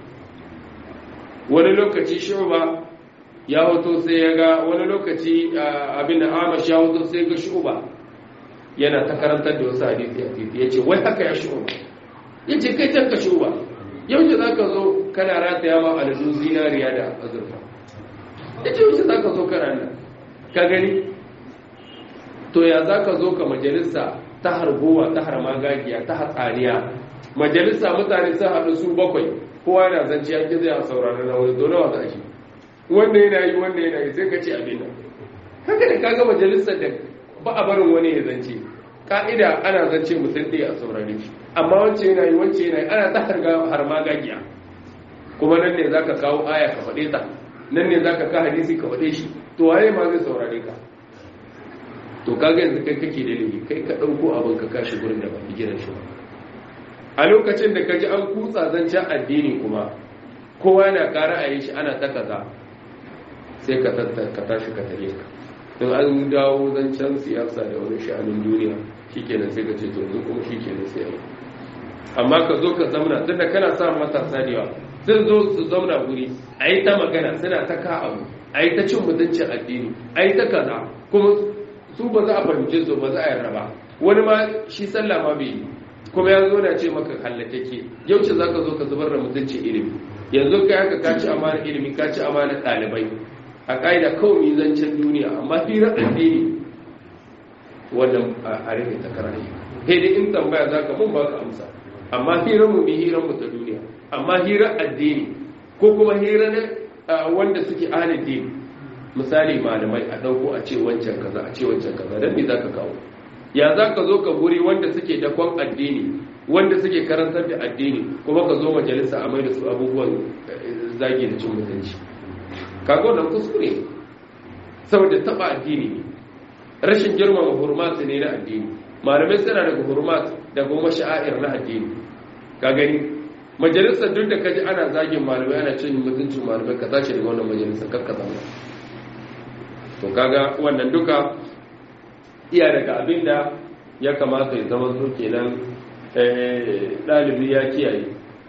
wani lokaci shuba ya hoto sai ya ga wani lokaci abin da amash ya hoto sai ga shuba yana ta karantar da wasu hadisi a titi ya ce wai haka ya shuba ya ce kai can ka shuba yaushe za ka zo kana rataya ma aladu zinariya da azurfa ya ce yaushe za ka zo kana nan ka gani to ya za ka zo ka majalisa ta harbowa ta harmagagiya ta hatsaniya majalisa mutane sun haɗu su bakwai kowa yana zance ya ƙi zai a saurari na wani dole wa za shi wanda yana yi wanda yana yi sai ka ce abin nan haka da kaga majalisar da ba a barin wani ya zance ka'ida ana zance mutum ɗaya a saurari shi amma wance yana yi wance yana yi ana ta harga harmagagiya kuma nan ne zaka kawo aya ka faɗe ta nan ne zaka ka hadisi ka faɗe shi to waye ma zai saurare ka to kaga yanzu kai kake da laifi kai ka ɗauko abin ka kashi gurin da ba gidan shi ba a lokacin da ka ji an kutsa zancen addini kuma kowa na kara a yi shi ana ta kaza sai ka tashi ka tare ka in an dawo zancen siyasa da wani sha'anin duniya shikenan sai ka ce to yanzu kuma shikenan sai yau amma ka zo ka zamna tunda kana sa matasa da yawa sun zo su zauna guri a yi ta magana suna ta ka abu a yi ta cin mutuncin addini a yi ta kaza kuma su ba za a fahimce su ba za a yarda ba wani ma shi sallah ma bai yi kuma ya zo na ce maka hallatake yaushe za ka zo ka zubar da mutuncin ilimi yanzu kai haka ka ci amana ilimi ka ci amana ɗalibai a ƙa'ida kawai zancen duniya amma hirar addini wannan a rufe ta karayi sai dai in tambaya za ka mun ba ka amsa amma hirar mu bi hirar mu ta duniya amma hirar addini ko kuma hirar wanda suke ahalin dini misali malamai a ɗauko a ce wancan kaza a ce wancan kaza don me za ka kawo ya za ka zo ka guri wanda suke dakon addini wanda suke karantar da addini kuma ka zo majalisa a mai da su abubuwan zagi da cin mutunci kaga wannan kuskure saboda taba addini ne rashin girmama hurmat ne na addini malamai suna daga hurmat da goma sha'air na addini ka gani majalisar duk da kaji ana zagin malamai ana cin mutuncin malamai ka tashi daga wannan majalisar kakka zama to kaga wannan duka iya daga abin da ya kamata ya zama so kenan ɗalibi ya kiyaye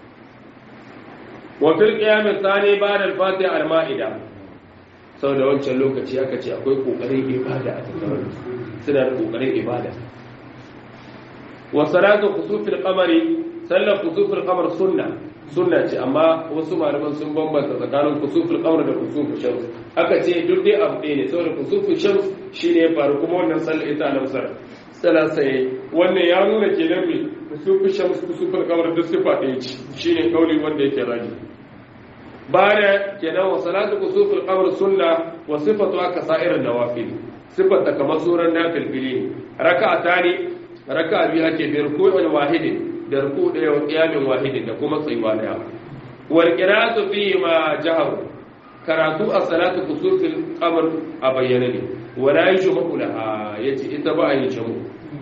wa fil qiyam thani ba'da al-fatiha al-ma'ida sau da wancan lokaci aka ce akwai kokarin ibada a tattare suna da kokarin ibada wa salatu khusufil qamari sallar khusufil qamar sunna sunna ce amma wasu malaman sun bambanta tsakanin khusufil qamar da khusufil shams aka ce duk dai abu ɗaya ne saboda khusufil shams shine ya faru kuma wannan sallar ita na musar sallah sai wannan ya nuna kenan me khusufil shams khusufil qamar duk sifa ɗaya ce shine kauli wanda yake raji bada kenan wa salatu khusufil qamar sunna wa sifatu aka sa'irin nawafil sifata kamar suran nafil raka'atani raka biyu ake bi ruku'in wahidin da ruku daya wa qiyamin wahidin da kuma tsayuwa daya wal qira'atu fi ma jahar karatu a salatu kusufil qamar a bayyana ne wala yujma'u laha yace ita ba yin jamu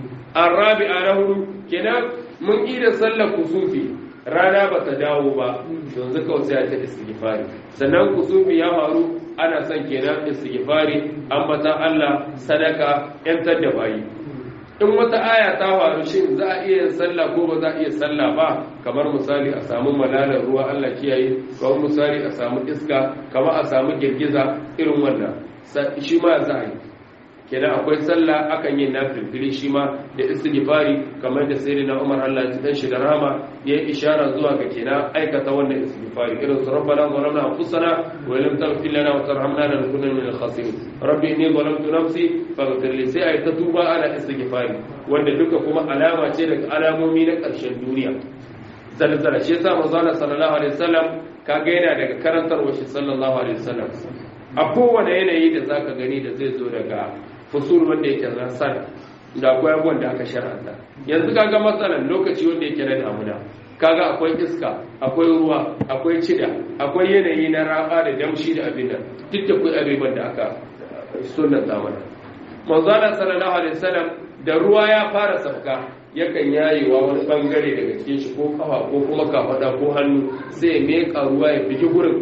arabi'a lahu kenan mun ida sallar kusufi rana ba ta dawo ba yanzu kawai sai ta istighfari sannan kusufi ya faru ana son kenan istighfari ambata Allah sadaka yantar da bayi in wata aya ta faru shin za a iya sallah ko ba za a iya sallah ba kamar misali a samu malalar ruwa Allah kiyaye kamar misali a samu iska kamar a samu girgiza irin wannan shi ma za a yi kenan akwai sallah akan yin nafilfili shi ma da istighfari kamar da sayyidina Umar Allah ya dan shi da rahama ya yi ishara zuwa ga kenan aikata wannan istighfari irin su rabbana zalamna anfusana wa lam taghfir lana wa tarhamna lanakunanna minal khasirin rabbi inni zalamtu nafsi faghfir li sai ai ta tuba ana istighfari wanda duka kuma alama ce daga alamomi na ƙarshen duniya zalzala shi yasa manzo Allah sallallahu alaihi wasallam kaga yana daga karantarwa shi sallallahu alaihi wasallam a kowane yanayi da zaka gani da zai zo daga fusul wanda yake na sana da akwai abubuwan da aka shar'anta yanzu kaga matsalan lokaci wanda yake na damuna kaga akwai iska akwai ruwa akwai cida akwai yanayi na raba da damshi da abin da duk da akwai abubuwan da aka sunnata mana manzala sallallahu alaihi wasallam da ruwa ya fara sauka yakan yayewa wani bangare daga cikin shi ko kafa ko kuma kafada ko hannu sai ya meka ruwa ya bigi gurin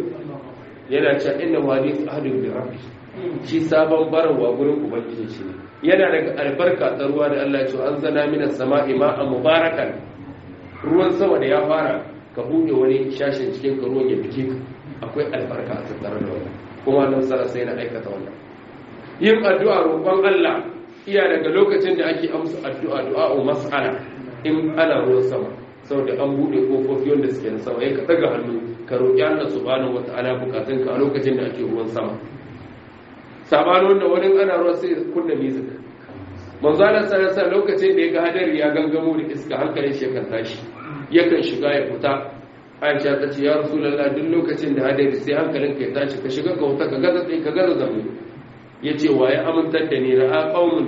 yana cewa inna wani ahadun bi rabbi shi sabon barawa gurin ubangiji shi ne yana daga albarka ta ruwa da Allah ya ce an zana mina sama'i ma'an mubarakan ruwan sama da ya fara ka buɗe wani shashin cikin ka ruwan ya bige ka akwai albarka a tattare da wannan kuma nan sara sai na aikata wannan yin addu'a roƙon Allah iya daga lokacin da ake amsa addu'a du'a'u mas'ala in ana ruwan sama saboda an buɗe kofofi wanda suke na sama ya ka daga hannu ka roƙi Allah subhanahu wata'ala bukatunka a lokacin da ake ruwan sama sabanin da wani ana ruwa sai kunna music manzo Allah sallallahu alaihi lokacin da ya ga hadari ya gangamo da iska hankalin shi kan tashi yakan shiga ya fita Aisha ta ce ya Rasulullah duk lokacin da hadari sai hankalin ka ya tashi ka shiga ka wuta ka gaza tsaye ka gaza zamu yace waye amintar da ni ra'a qaumun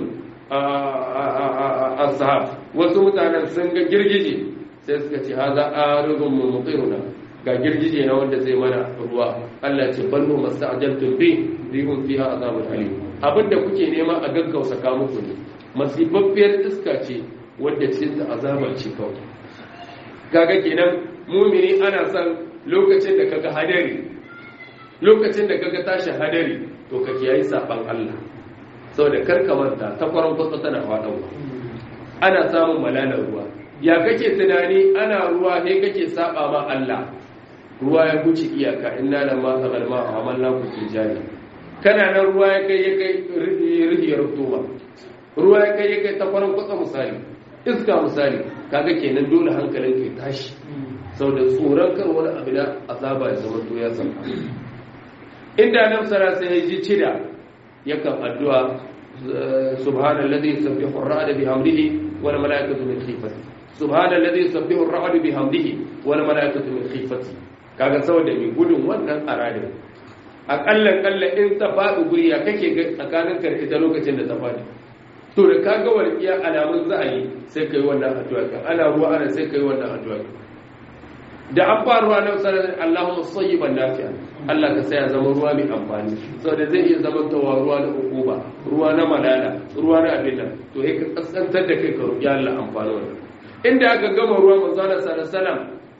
ashab wasu mutanen sun ga girgije sai suka ce haza aridun mumtiruna ga girgije na wanda zai mana ruwa Allah ce ballo masta'jaltum bi rihum fiha azabun alim abinda kuke nema a gaggausa ka muku ne masifaffiyar iska ce wadda ce ta azabar ce kawai kaga kenan mumini ana son lokacin da kaga hadari lokacin da kaga tashi hadari to ka kiyayi saban Allah saboda karka manta ta kwaron kwatsa tana faɗawa ana samun malalar ruwa ya kake tunani ana ruwa ne kake saba ma Allah ruwa ya guci iyaka inna lamma sagal ma amanna ku fi jari kana nan ruwa ya kai ya kai rihiyar tuba ruwa ya kai ya kai ta farin kwatsa misali iska misali kaga kenan dole hankalin kai tashi sau da tsoron kar wani abu da azaba ya zama to ya san inda nan sara sai ya ji cida yakan addu'a subhanallazi yusabbihu ar-ra'd bihamdihi wal malaikatu min khifati subhanallazi yusabbihu ar-ra'd bihamdihi wal malaikatu min khifati kaga saboda mai gudun wannan aradin akalla kalla in ta faɗi guri ya kake tsakanin karfi ta lokacin da ta faɗi to da kaga walƙiya alamun za a yi sai kai wannan addu'a kan ana ruwa ana sai kai wannan addu'a da an fara ruwa na sanar Allahumma sayyiban nafi'a Allah ka saya zama ruwa mai amfani saboda zai iya zama tawa ruwa na hukuma ruwa na malala ruwa na abin nan to sai ka kaskantar da kai ka roƙi Allah amfani wannan inda aka gama ruwa manzo Allah sallallahu alaihi wasallam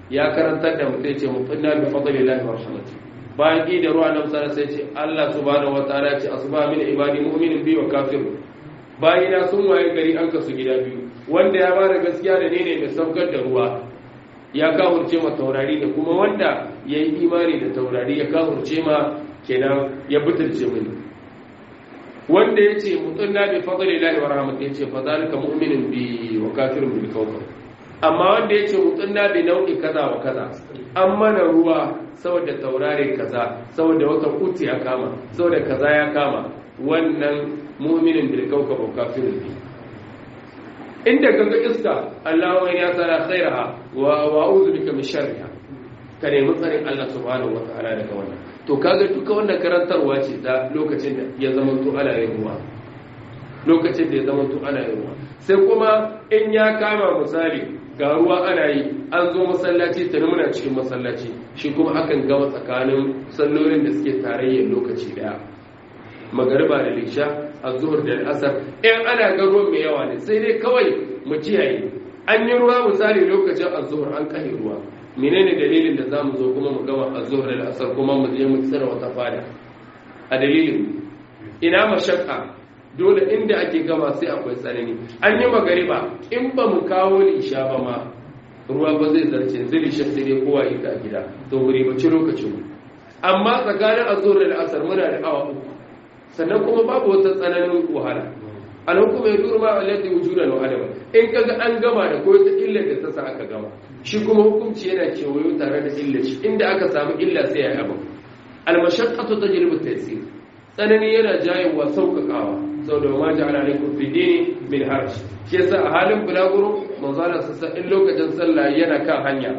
ya karantar da mutum ce mutunna bi fadlillahi wa rahmati bayan ki da ruwa nan sai ce Allah subhanahu wa ta'ala ce asba min ibadi mu'minin bi wa kafir bayina sun waye gari an kasu gida biyu wanda ya bada gaskiya da ne ne mai saukar da ruwa ya kawurce ma taurari da kuma wanda ya yi imani da taurari ya kawurce ma kenan ya butulce mini wanda ya ce mutum na bi fadli lahi wa rahmat ya ce fa zalika mu'minin bi wa kafirun bil kawkab amma wanda ya ce mutum na bi nau'i kaza wa kaza an mana ruwa saboda taurare kaza saboda wata kuti ya kama saboda kaza ya kama wannan mu'minin bil kawkab wa kafirun bi inda kaga iska Allahu ya tsara khairaha wa wa'udhu bika min sharriha ka nemi tsarin Allah subhanahu wa ta'ala daga wannan to kaga duka wannan karantarwa ce ta lokacin da ya zama to ana yin ruwa lokacin da ya zama to ana yin ruwa sai kuma in ya kama misali ga ruwa ana yi an zo masallaci tare muna cikin masallaci shi kuma akan gama tsakanin sallolin da suke tarayyar lokaci daya magariba da lisha azhur da asar in ana ga ruwan mai yawa ne sai dai kawai mu kiyaye an yi ruwa misali lokacin azhur an kai ruwa menene dalilin da zamu zo kuma mu gama azhur da asar kuma mu je mu tsira wata fada a dalilin ina mashakka dole inda ake gama sai akwai tsanani an yi magariba in ba mu kawo lisha ba ma ruwa ba zai zarce zai sai dai kowa yi ta gida to wuri ba ci lokacin mu amma tsakanin azhur da asar muna da awa uku sannan kuma babu wata tsananin wahala anan kuma ya durma alladhi wujudan wa adama in kaga an gama da ko ta illar da ta sa aka gama shi kuma hukunci yana kewayo tare da illar shi inda aka samu illa sai ya yaba al-mashaqqatu tajlibu at-taysir tsanani yana jayewa sauƙaƙawa saboda ma ja'ala alaikum fi dini min harj shi yasa a halin bulaguro manzo Allah sassa in lokacin sallah yana kan hanya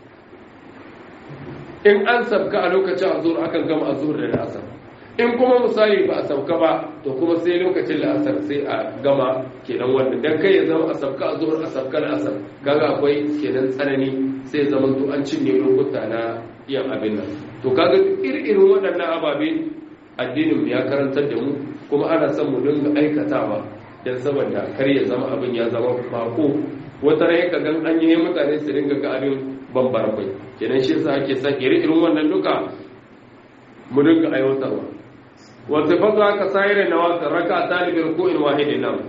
in an sabka a lokacin azur akan gama azur da asar in kuma misali ba a sauka ba to kuma sai lokacin la'asar sai a gama kenan wanda dan kai ya zama a sauka a zuwa a sauka la'asar kaga akwai kenan tsanani sai zama to an cinye lokuta na yin abin nan to kaga irin waɗannan ababe addinin ya karantar da mu kuma ana son mu dinga aikatawa dan saboda kar ya zama abin ya zama bako wata rai ka gan an yi mutane su dinga ga abin bambara kai kenan shi yasa ake son irin wannan duka mu dinga aiwatarwa وصفته كسائر النوافل ركعتان بركوع واحد نعم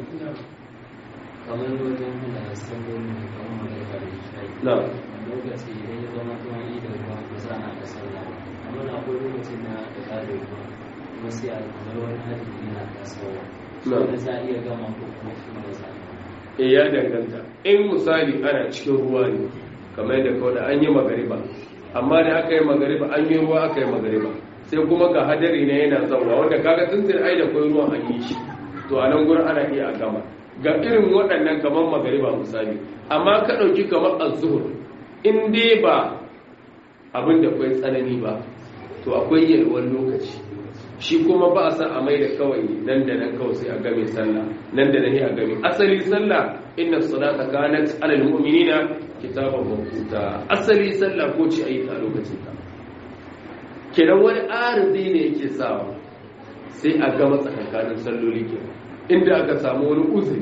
kamar wajen da sallolin da kamar magana da shi نعم lokaci idan ya zama tuwa yi da ruwa ba za a da sallah amma na akwai lokacin da da ƙarin ruwa kuma sai a kamar wani hadisi yana tasowa Na'am. da za a iya gama ko kuma shi ne za a e ya danganta in misali ana cikin ruwa ne kamar yadda kawai da an yi magariba amma da aka yi magariba an yi ruwa aka yi magariba sai kuma ga hadari ne yana zauwa wanda kaga tuntun ai da kwai ruwan an yi shi to a nan gurin ana iya a gama ga irin waɗannan kamar magariba misali amma ka ɗauki kamar azuhur in dai ba abin da kwai tsanani ba to akwai yalwar lokaci shi kuma ba a san a mai da kawai nan da nan kawai sai a game sallah nan da nan a game asali sallah inna salata kanat alal mu'minina kitaban mawquta asali sallah ko ci ayi ta lokacin ta kenan wani arzi ne yake sawa sai a gama tsakankanin salloli ke inda aka samu wani uzuri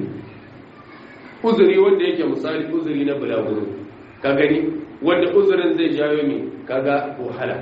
uzuri wanda yake misali uzuri na bulaguro ka gani wanda uzurin zai jawo mai kaga wahala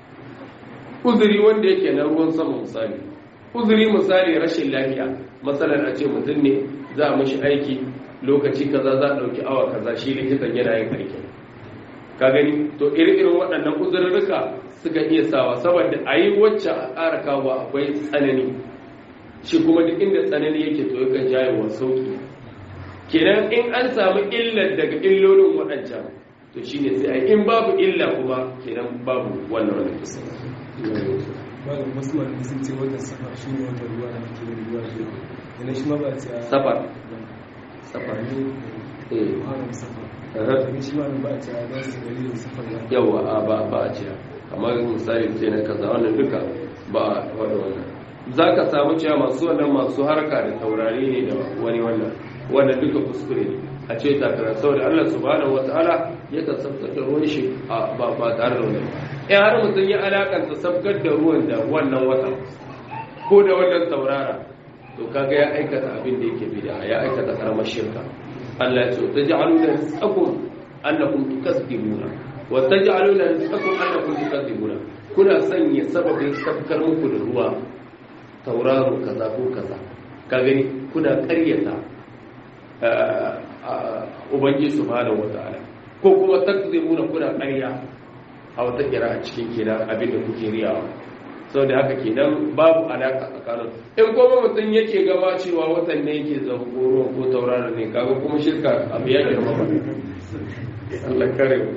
uzuri wanda yake na ruwan sama misali uzuri misali rashin lafiya matsalar a ce mutum ne za a mashi aiki lokaci kaza za a ɗauki awa kaza shi likitan yana yin aiki ka gani to iri-irin waɗannan uzurruka suka iya sawa saboda a yi wacce a ƙara kawo akwai tsanani shi kuma duk inda tsanani yake to yakan jayewa sauki kenan in an samu illar daga illolin waɗancan to shine sai a in babu illa kuma kenan babu wannan wani kisa malam wasu malamai sun ce watan safar shi ne watan ruwa da ake yin ruwa shi yana shi ma ba a ce a safar safar ne eh haram safar Aha. ne shi ma ba a ce a za su dalilin safar ya yawa a ba ba a ciya kamar misali ce na kaza wannan duka ba a wani wannan za ka samu cewa masu wannan masu harka da taurari ne da wani wannan wannan duka kuskure ne a ce takara saboda Allah subhanahu wataala ya ka sabkar da ruwan shi a ba ba tare da wannan in har mutum ya alakanta sabkar da ruwan da wannan wata ko da wannan taurara to kaga ya aikata abin da yake bid'a ya aikata karamar shirka Allah ya ce taj'aluna rizqakum annakum tukazibuna wa taj'aluna rizqakum annakum tukadzibuna kuna sanya sababin sabkar muku da ruwa tauraro kaza ko kaza ka gani kuna ƙaryata ubangiji subhanahu wataala ko kuma takzibuna kuna ƙarya a wata kira a cikin kenan abin da kuke riyawa sau da haka kenan babu alaka tsakanin in kuma mutum yake gaba cewa watan ne yake zangoro ko tauraro ne kaga kuma shirka abu ya girma ba Allah kare mu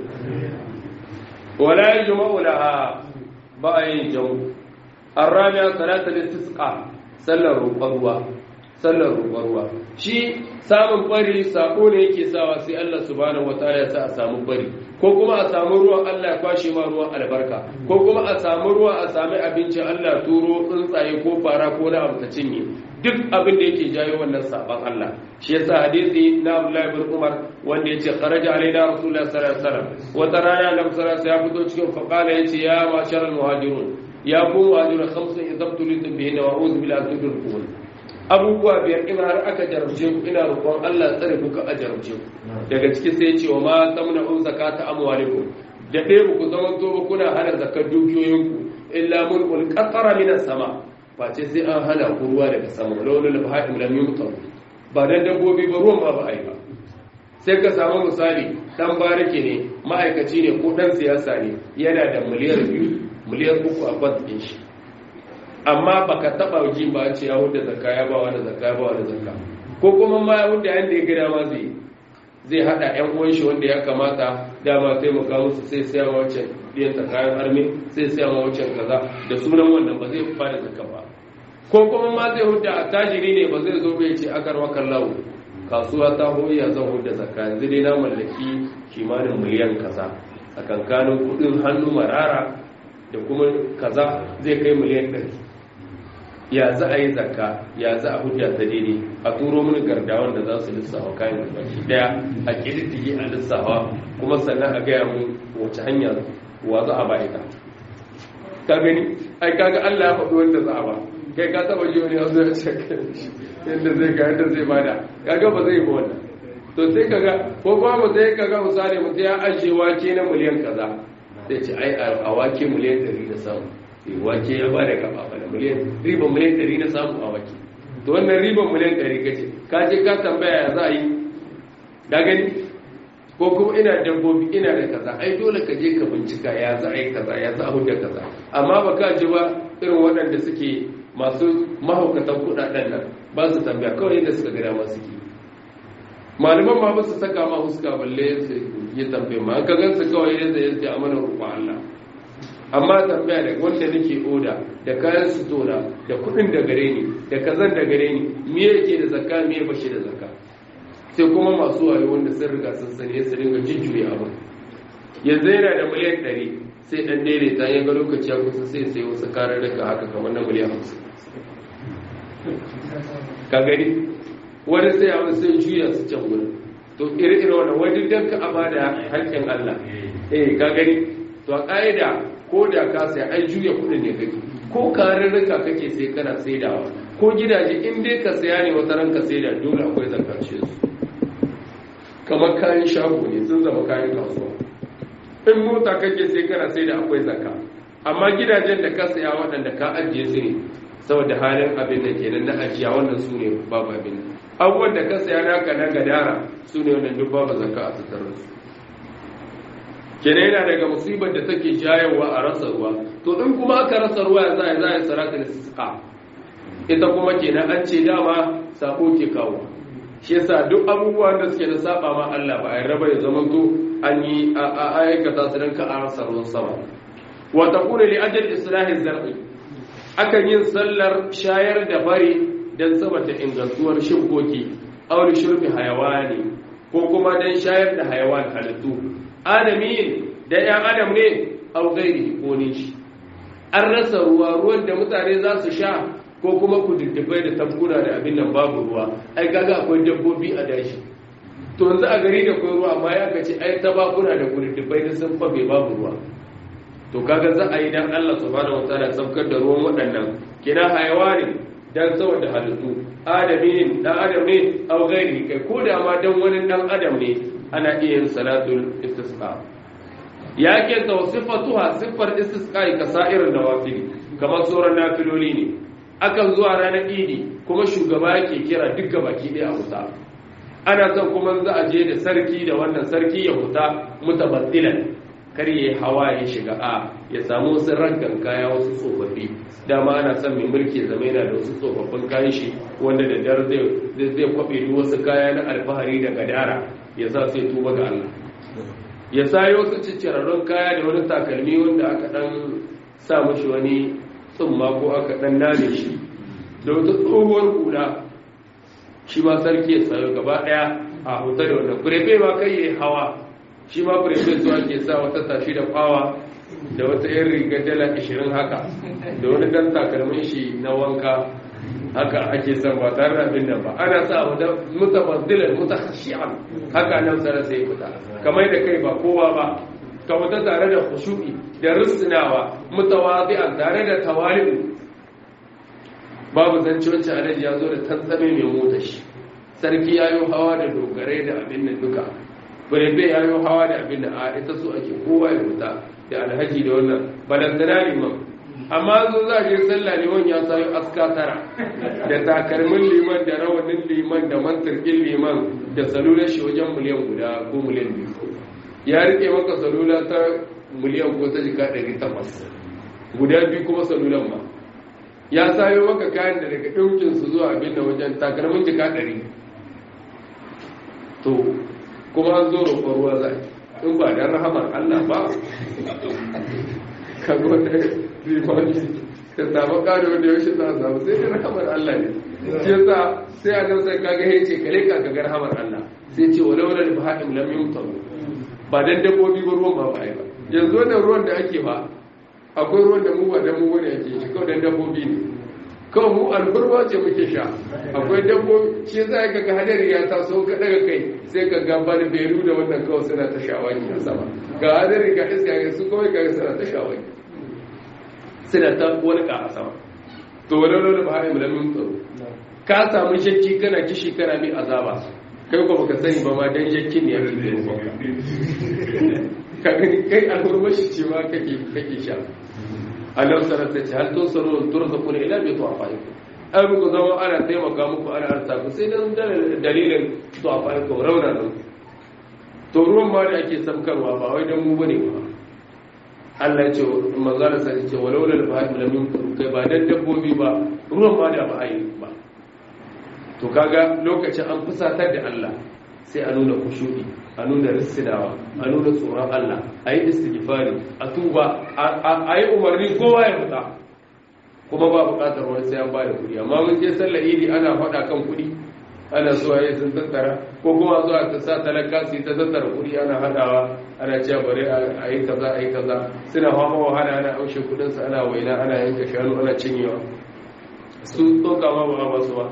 wala yajma'u laha ba a yin jamu arrabiya salatul istisqa sallar roƙon ruwa sallar roƙon ruwa shi samun bari sako ne yake sawa sai Allah subhanahu wataala ya sa a samu bari ko kuma a samu ruwan Allah ya kwashe ma ruwan albarka ko kuma a samu ruwa a sami abinci Allah turo tsuntsaye ko fara ko na abu ta cinye duk abin da yake jayo wannan saban Allah shi yasa hadisi na Abdullah ibn Umar wanda yace kharaja alaina rasulullah sallallahu alaihi wasallam wata rana Annabi sallallahu alaihi ya fito cikin faqala yace ya masharal muhajirun ya ku muhajirun khamsun idabtulitum bihinna wa a'udhu billahi an tudrikun abubuwa biyar in har aka jarabce ku ina roƙon Allah tsare ku ka a jarabce ku daga ciki sai ce wa ma tamna un zakata amwalikum da dai ku zaman to ba kuna hana zakar dukiyoyinku illa mulkul qatara min sama face sai an hana ku ruwa daga sama lawla baha'im lam yumtar ba dan dabbobi ba ruwan ba ba ai ba sai ka samu misali dan barake ne ma'aikaci ne ko dan siyasa ne yana da miliyar biyu miliyar uku a bankin shi amma baka taba ji ba ce ya huda zakka ya ba wani zakka ya ba wani zakka ko kuma ma ya huda yanda ya gida ma zai zai hada yan uwan shi wanda ya kamata dama taimaka musu sai sai ma wancan biyan ta kayan armi sai sai ma wancan kaza da sunan wannan ba zai fara zakka ba ko kuma ma zai huda a tajiri ne ba zai zo bai ce akar wakan lawo kasuwa ta hoya zan huda zakka yanzu dai na mallaki kimanin miliyan kaza a kankanin kudin hannu marara da kuma kaza zai kai miliyan ɗari ya za a yi zakka ya za a hujja ta daidai a turo mini gardawan da za su lissafa kayan da baki daya a kididdige a lissafa kuma sannan a gaya mun wace hanya wa za a ba ita ka gani ai kaga Allah ya faɗi wanda za a ba kai ka taba ji wani yanzu ya ce yadda zai ga yadda zai bada kaga ba zai ba wannan to sai kaga ko kuma mu sai kaga misali mutum ya ajiye wake na miliyan kaza sai ce ai a wake miliyan 100 da samu wake ya ba da kafa bana miliyan riban miliyan ɗari na samu a wake to wannan riban miliyan ɗari kace ka je ka tambaya ya za a yi da gani ko kuma ina dabbobi ina da kaza ai dole ka je ka bincika ya za a yi kaza ya za a huda kaza amma ba ka ji ba irin waɗanda suke masu mahaukatan kuɗaɗen nan ba su tambaya kawai yadda suka gada masu ke malaman ma ba su saka ma huska balle su yi tambaye ma an ka gansu kawai yadda ya ce amana roƙon Allah amma tambaya da wanda nake oda da kayan sutura da kudin da gare ni da kazan da gare ni me yake da zakka me bashi da zakka sai kuma masu wayo wanda sun riga sun sani su ringa jujjuya abu yanzu yana da miliyan 100 sai dan daidaita ya ga lokaci ya kusa sai sai wasu karar daga haka kamar na miliyan 50 ka gani wani sai a sai juya su can wurin to iri-iri wannan wani dan ka amana haƙƙin Allah eh ka gani to a ƙa'ida ko da ka sai ai juya kudin ne kake ko karurruka kake sai kana saidawa ko gidaje in dai ka saya ne wata ranka saida dole akwai zakace su kamar kayan shago ne sun zama kayan kasuwa in mota kake sai kana saida akwai zakka amma gidajen da ka saya waɗanda ka ajiye su ne saboda halin abin da kenan na ajiya wannan su ne babu abin abubuwan da ka saya naka na gadara su ne wannan duk babu zakka a tattare su kenan yana daga musibar da take jayewa a rasa ruwa to in kuma aka rasa ruwa za a za a salatul istisqa ita kuma kenan an ce dama sako ke kawo shi yasa duk abubuwan da suke da saba ma Allah ba a raba ya zama to an yi a aikata su dan ka a rasa ruwan sama wa takunu li ajal islahi zar'i akan yin sallar shayar da bari dan saboda ingantuwar shibkoki aw li shurbi hayawani ko kuma dan shayar da hayawan halittu adamin da ‘yan adam ne au gairi ko ne shi an rasa ruwa ruwan da mutane za su sha ko kuma kududdubai da tabkuna da abin nan babu ruwa ai kaga akwai dabbobi a dashi to yanzu a gari da akwai ruwa amma ya kace ai tabakuna da kududdubai da sun fabe babu ruwa to kaga za a yi dan Allah subhanahu wataala saukar da ruwan waɗannan kina hayawani dan saboda halittu adamin dan adam ne au gairi kai ko da ma dan wani dan adam ne ana iya yin salatul istisqa ya ke ta sifatuha siffar istisqa'i ka sa'irin nawafili kamar sauran nafiloli ne akan zuwa ranar idi kuma shugaba yake kira duk baki ɗaya a huta ana son kuma za a je da sarki da wannan sarki ya huta mutabaddilan kar ya hawa ya shiga a ya samu wasu raggan kaya wasu tsofaffi dama ana son mai mulki zama yana da wasu tsofaffin kayan shi wanda da dar zai zai kwabe duk wasu kaya na alfahari da gadara ya sa sai tuba ga Allah ya sayo wasu ciccirarrun kaya da wani takalmi wanda aka dan sa mashi wani tsumma ko aka dan nane shi da wata tsohuwar hula shi ma sarki ya sayo gaba daya a hoto da wannan kurefe ma kai ya hawa shi ma kurefe su ake sa wata tashi da fawa da wata yan riga dala 20 haka da wani dan takalmin shi na wanka haka ake son ba tare da abin nan ba ana sa wata mutabaddilan mutakhashi'an haka nan sai sai fita kamar da kai ba kowa ba ka wata tare da khushu'i da risnawa mutawadi'an tare da tawali'u babu zance wacce alaji ya zo da tantsame mai mota shi sarki ya yi hawa da dogarai da abin da duka birebe ya yi hawa da abin da a ita so ake kowa ya wuta da alhaji da wannan balantana liman amma zo za a je sallah liman ya sayo aska tara da takalmin liman da rawanin liman da mantarkin liman da salular shi wajen miliyan guda ko miliyan biyu ya rike maka salula ta miliyan ko ta jika ɗari takwas guda biyu kuma salulan ma ya sayo maka kayan da daga ɗaukinsu zuwa abin da wajen takalmin jika ɗari to kuma an zo roƙon ruwa za in ba don rahamar Allah ba ka zo da limani ka samu ƙari wanda yaushe za a samu sai da rahamar Allah ne shi yasa sai a nan sai kaga ya ce kale ka ga rahamar Allah sai ce walau da baha'im lam yumtaru ba dan dabbobi ba ruwan ba ba ai ba yanzu wannan ruwan da ake ba akwai ruwan da mu ba dan mu bane ake shi kawai dan dabbobi ne kawai mu alburwa ce muke sha akwai dabbobi shi za ka ga hadari ya taso ka daga kai sai ka ga bani beru da wannan kawai suna ta shawaki a sama ga hadari ga iska ga su kawai ga suna ta shawaki suna ta wani ka a sama to wani wani ba haɗe mulamin tsaro ka samu shakki kana kishi kana mai azaba kai ko baka sani ba ma dan shakkin ne ya fi da ka gani kai alburmashi ce ma kake kake sha Allah sanar da ce hal to saro turza kun ila bi tu'afaikum ai muku zama ana taimaka muku ana arta ku sai dan dalilin tu'afaikum rauna nan to ruwan ma da ake samkarwa ba wai dan mu bane ba Allah ya ce manzala sai ce walau lal fahim lam yumkuru kai ba dan dabbobi ba ruwan ma da ba ai ba to kaga lokacin an fusatar da Allah sai a nuna kushudi a nuna risinawa a nuna tsoron Allah a yi istighfari a tuba a yi umarni kowa ya fita kuma ba bukatar wani sai an bada kuɗi amma mun je sallar idi ana faɗa kan kuɗi ana zuwa yi sun tattara ko kuma zuwa ta sa talaka su yi ta tattara kuɗi ana haɗawa ana cewa bari a yi kaza a yi kaza suna fama wahala ana aushe kuɗinsu ana waina ana yanka shanu ana cinyewa su tsoka ma ba ba su ba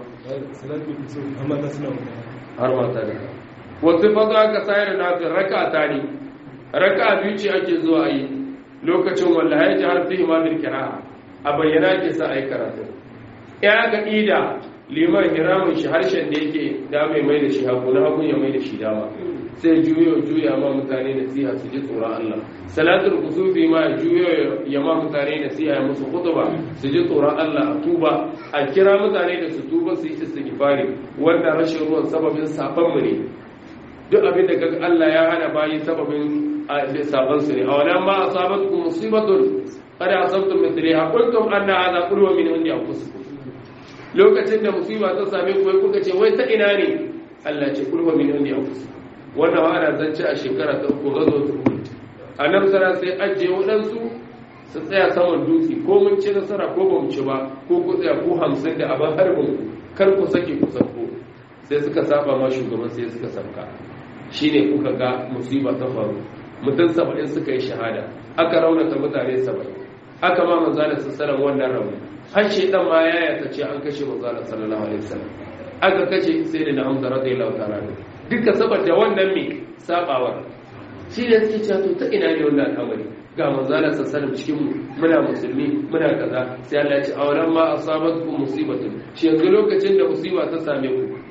har mata da wasu fata aka sayar da nafin raka ta ne raka biyu ce ake zuwa yi lokacin wanda ya ji harfi imamin kira a bayyana ke sa a yi karatu ya ga ida liman hiramun shi harshen da yake da mai mai da shi hagu na hagun ya mai da shi dama sai juyo juya ma mutane da siya su ji tsoron Allah salatul kusufi ma juyo ya ma mutane da siya ya musu khutba su ji tsoron Allah a tuba a kira mutane da su tuba su yi istighfari wanda rashin ruwan sababin saban mu ne duk abin da kaga Allah ya hana bayi sababin saban su ne a wannan ma asabatkum musibatun qad asabtum mithliha qultum anna hadha qulwa min indi anfusikum lokacin da musiba ta same ku wai kuka ce wai ta ina ne Allah ce qulwa min indi anfusikum wannan wa ana zance a shekara ta uku gazo ta Uhud annabi sara sai ajiye waɗansu su tsaya saman dutse ko mun ci nasara ko ba mu ci ba ko ku tsaya ku hamsin da abin harbin kar ku sake ku sauko sai suka saba ma shugaban sai suka sauka shine kuka ga musiba ta faru mutum saba'in suka yi shahada aka raunata mutane saba'in aka ma manzala sassaran wannan rauni har shaidan ma ya yata ce an kashe manzala sallallahu alaihi wasallam aka kashe sai da na hamza radiyallahu ta'ala duka saboda wannan me sabawar shi ne suke cewa to ta ina ne wannan al'amari ga manzala sassaran cikin mu muna musulmi muna kaza sai Allah ya ce awalan ma asabatkum musibatun shi yanzu lokacin da musiba ta same ku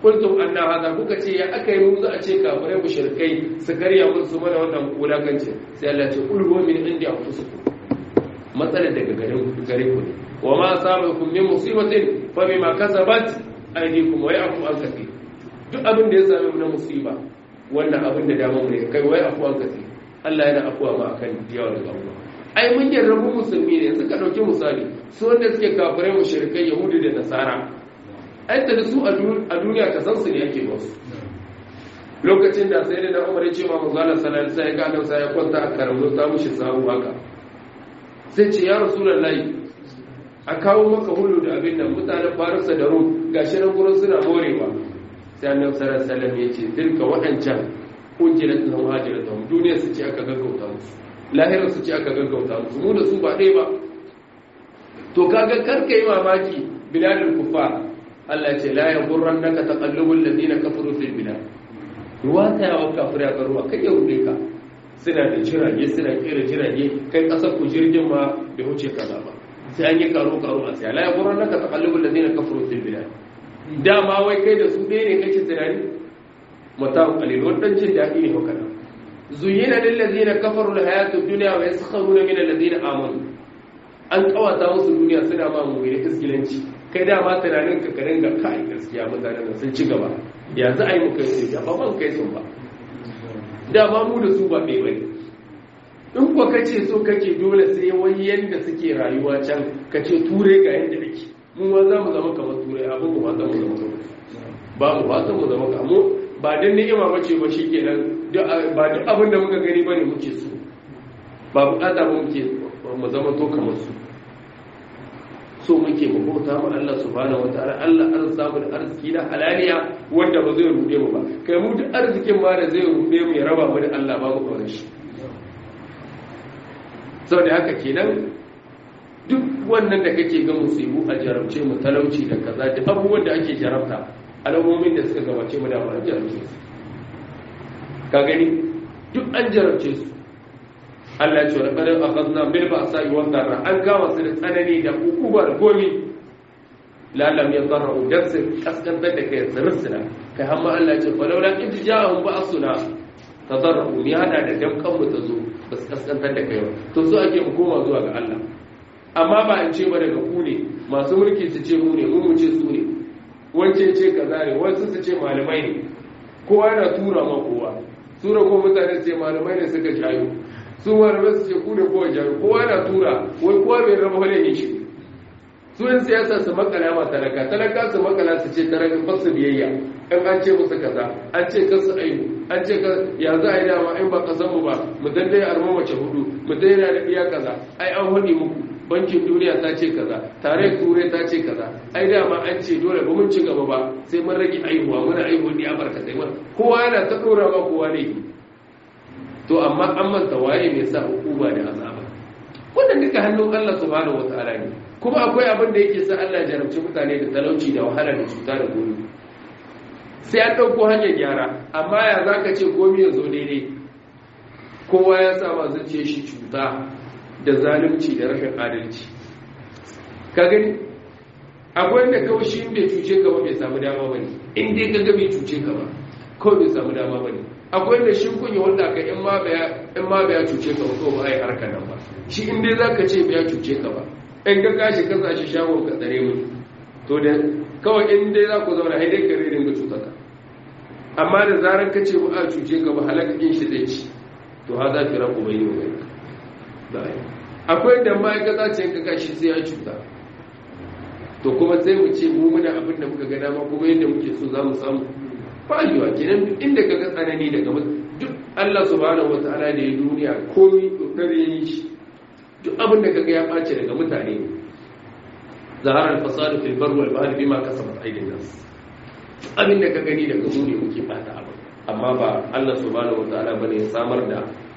kuntum anna hada kuka ce ya aka yi mu za a ce kafirai mushrikai su karya mun su mana wannan wulakanci sai Allah ce kul huwa min indi anfusikum matsalar daga gare ku gare ku ne wa ma asabakum min musibatin fa bima kasabat aydikum wa ya'fu an kathir duk abin da ya same mu na musiba wannan abin da dama mu ne kai wai afu an kathir Allah yana afuwa ma akan yawa da Allah ai mun yarda mu musulmi ne yanzu ka dauki misali su wanda suke kafirai mushrikai yahudi da nasara ai da su a duniya ka san su ne yake ba su lokacin da sai da Umar ya ce ma manzo Allah sallallahu alaihi wasallam ya ga sai ya kwanta a karamu ta mushi sabu haka sai ce ya rasulullahi a kawo maka hulu da abin nan mutanen Farisa da Rum gashi nan gurin suna morewa sai annabi sallallahu alaihi wasallam ya ce tilka wadancan ujirat lahum hajratuhum duniya su ce aka gaggauta musu lahirar su ce aka gaggauta musu mu da su ba ɗaya ba to kaga karka yi mamaki biladul kufar Allah ce la yaghurrannaka taqallubul ladina kafaru fil bilad ruwa ta yawa kafira ga ruwa kai ya rude ka suna da jirage suna kera jirage kai kasar ku jirgin ma bai wuce kaza ba sai an yi karo karo a sai la yaghurrannaka taqallubul ladina kafaru fil bilad dama wai kai da su ɗaya ne kake tunani mutum qalil wannan jin daɗi ne haka nan zuyina lil ladina kafaru al hayatud dunya wa yaskharuna min alladhina amanu an kawata musu duniya suna ma mu ne iskilanci kai dama tunanin ka karin ga kai gaskiya mutanen sun ci gaba yanzu ai mu kai su ya ba ban kai sun ba dama mu da su ba ɗaya bane in kuwa kace so kake dole sai wani yanda suke rayuwa can kace ture ga yanda nake mu ma za mu zama kamar turai abin mu ba za mu zama kamar ba mu ba mu zama kamar ba dan ni'ima bace ba shikenan ba duk abin da muka gani bane muke so ba bukata ba muke mu zama to kamar su so muke mu bauta ma Allah subhanahu wataala Allah an samu da arziki na halaliya wanda ba zai rude mu ba kai mu duk arzikin ma da zai rude mu ya raba mu da Allah ba mu kawai shi saboda haka kenan duk wannan da kake ga musibu a jarabce mu talauci da kaza da abubuwan da ake jarabta alamomin da suka gabace mu da ba an jarabce su ka gani duk an jarabce su Allah ce wani ƙarar akhazna bil ba'sa wa dharra an kama su da tsanani da ukubar gomi lalam ya dharra dan su kaskantar da kai su rusuna kai hamma Allah ce fa laula in ja'ahum ba'suna tadarru ni hada da damkan mu ta zo ba su kaskantar da kai ba to so ake mu koma zuwa ga Allah amma ba an ce ba daga ku ne masu mulki su ce mu ne mu ce su ne wance ce kaza ne wasu su ce malamai ne kowa yana tura ma kowa tura ko mutane ce malamai ne suka jayo su malamai su ce ku ne kowa jayo kowa yana tura wai kowa bai raba wani ne shi su yin siyasa su makala ma talaka talaka su makala su ce talaka ba su biyayya in an ce musu kaza an ce kasu aihu an ce ka ya za a yi dama in ba kasan mu ba mu dan dai arma mace hudu mu dai yana da iya kaza ai an hudi muku bankin duniya ta ce kaza tare turai ta ce kaza ai dama an ce dole ba mun ci gaba ba sai mun rage aihuwa muna aihuwa ne a barkatai ma kowa yana ta dora ma kowa ne to amma an manta waye mai sa hukuma da azaba wannan duka hannun Allah subhanahu wataala ne kuma akwai abin da yake sa Allah ya jarabci mutane da talauci da wahala da cuta da gobe sai an ɗauko hanyar gyara amma ya za ka ce komi ya zo daidai kowa ya sa ma zuciya shi cuta da zalunci da rashin adalci ka gani akwai da kawai shi bai cuce ka ba bai samu dama ba ne in dai ka ga bai cuce ka ba kawai bai samu dama ba ne akwai da shi kunya wanda ka in ma bai cuce ka ba kawai ba ai harkar nan ba shi in dai za ka ce bai cuce ka ba in ka kashi ka sa shi shagon ka tsare mu to da kawai in dai za ku zauna haidai ka ringa cuta ka amma da zarar ka ce ba a cuce ka ba halakakin shi zai ci to ha za ki rabu bai yi wa bai akwai da ma'aikata ce ka kashi sai ya cuta to kuma sai mu ce mu muna abin da muka gada ma kuma yadda muke so za mu samu fayuwa kenan duk inda ka ga tsanani daga duk Allah subhanahu wataala da ya duniya komai dokar yayi shi duk abin da kaga ya ɓace daga mutane zahara al-fasadu fil barri wal bahri bima kasabat aydin nas abin da ka gani daga mu ne muke fata abin amma ba Allah subhanahu wataala bane ya samar da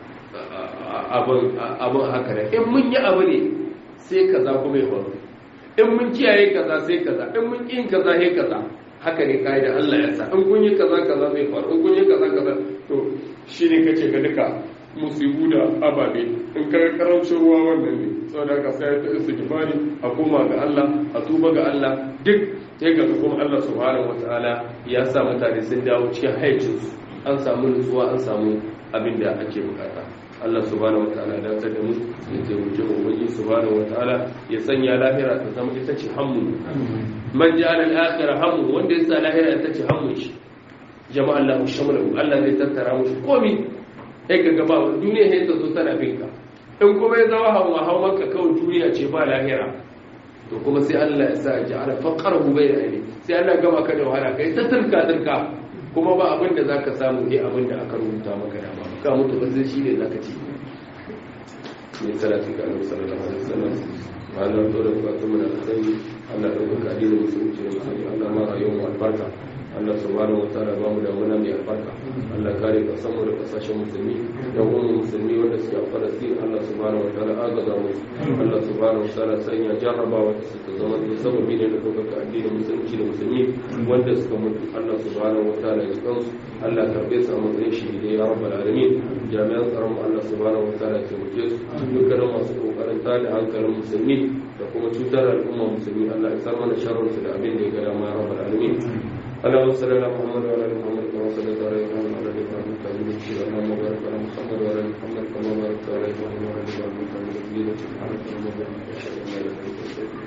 abin abin haka ne in mun yi abu ne sai kaza kuma ya faru in mun kiyaye kaza sai kaza in mun kin kaza sai kaza haka ne kai da Allah ya sa in kun yi kaza kaza zai faru in kun yi kaza kaza to shine kace ga duka musibu da ababe in ka karamcin ruwa wannan ne saboda ka sai ta istighfari a koma ga Allah a tuba ga Allah duk sai ga kuma Allah subhanahu wataala ya sa mutane sun dawo cikin haicinsu an samu nutsuwa an samu abin da ake bukata Allah subhanahu wataala da ta da mu ya taimake mu ubangi subhanahu wataala ya sanya lahira ta zama ita ce hammu man ja'ala al-akhirah hammu wanda ya sa lahira ita ce hammu shi jama'a Allah shamlahu Allah zai tattara mu komai sai ka gaba duniya sai ta zo tana binka in kuma ya zama hawa hawa maka kawai duniya ce ba lahira to kuma sai Allah ya sa ya ja'ala faqarahu bayna aini sai Allah gama ka da wahala kai ta turka turka kuma ba abin da zaka samu ne abin da aka rubuta maka da ba ka mutu ba zai shi ne zaka ci ne salati ga Annabi sallallahu alaihi wasallam Allah to da ka tuma da kai Allah da ka addinin musulunci da musulmi Allah ma rayuwar mu albarka Allah subhanahu wataala ba mu da muna mai albarka Allah kare ka samu da kasashen musulmi da kuma musulmi wanda suke a Falastin Allah subhanahu wataala agaza mu Allah subhanahu wataala sanya jarrabawa ta suka zama da sababi ne da kuka addinin musulunci da musulmi wanda suka mutu Allah subhanahu wataala ya kansu Allah karbe su a matsayin shahidai ya rabbal alamin jami'an tsaron mu Allah subhanahu wataala ya taimake su dukkanin masu kokarin tada hankalin musulmi da kuma cutar al'umma musulmi Allah ya sa mana sharrin su da abin da ya ga dama ya rabbal alamin اللهم صل على محمد وعلى ال محمد كما صليت على ابراهيم وعلى ال ابراهيم انك حميد مجيد اللهم بارك على محمد وعلى ال محمد كما باركت على ابراهيم وعلى ال ابراهيم انك حميد مجيد سبحانك اللهم وبحمدك اشهد ان لا اله الا انت استغفرك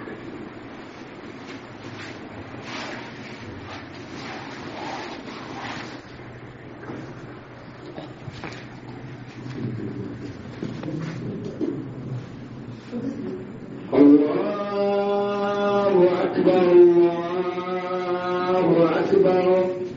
الله أكبر الله أكبر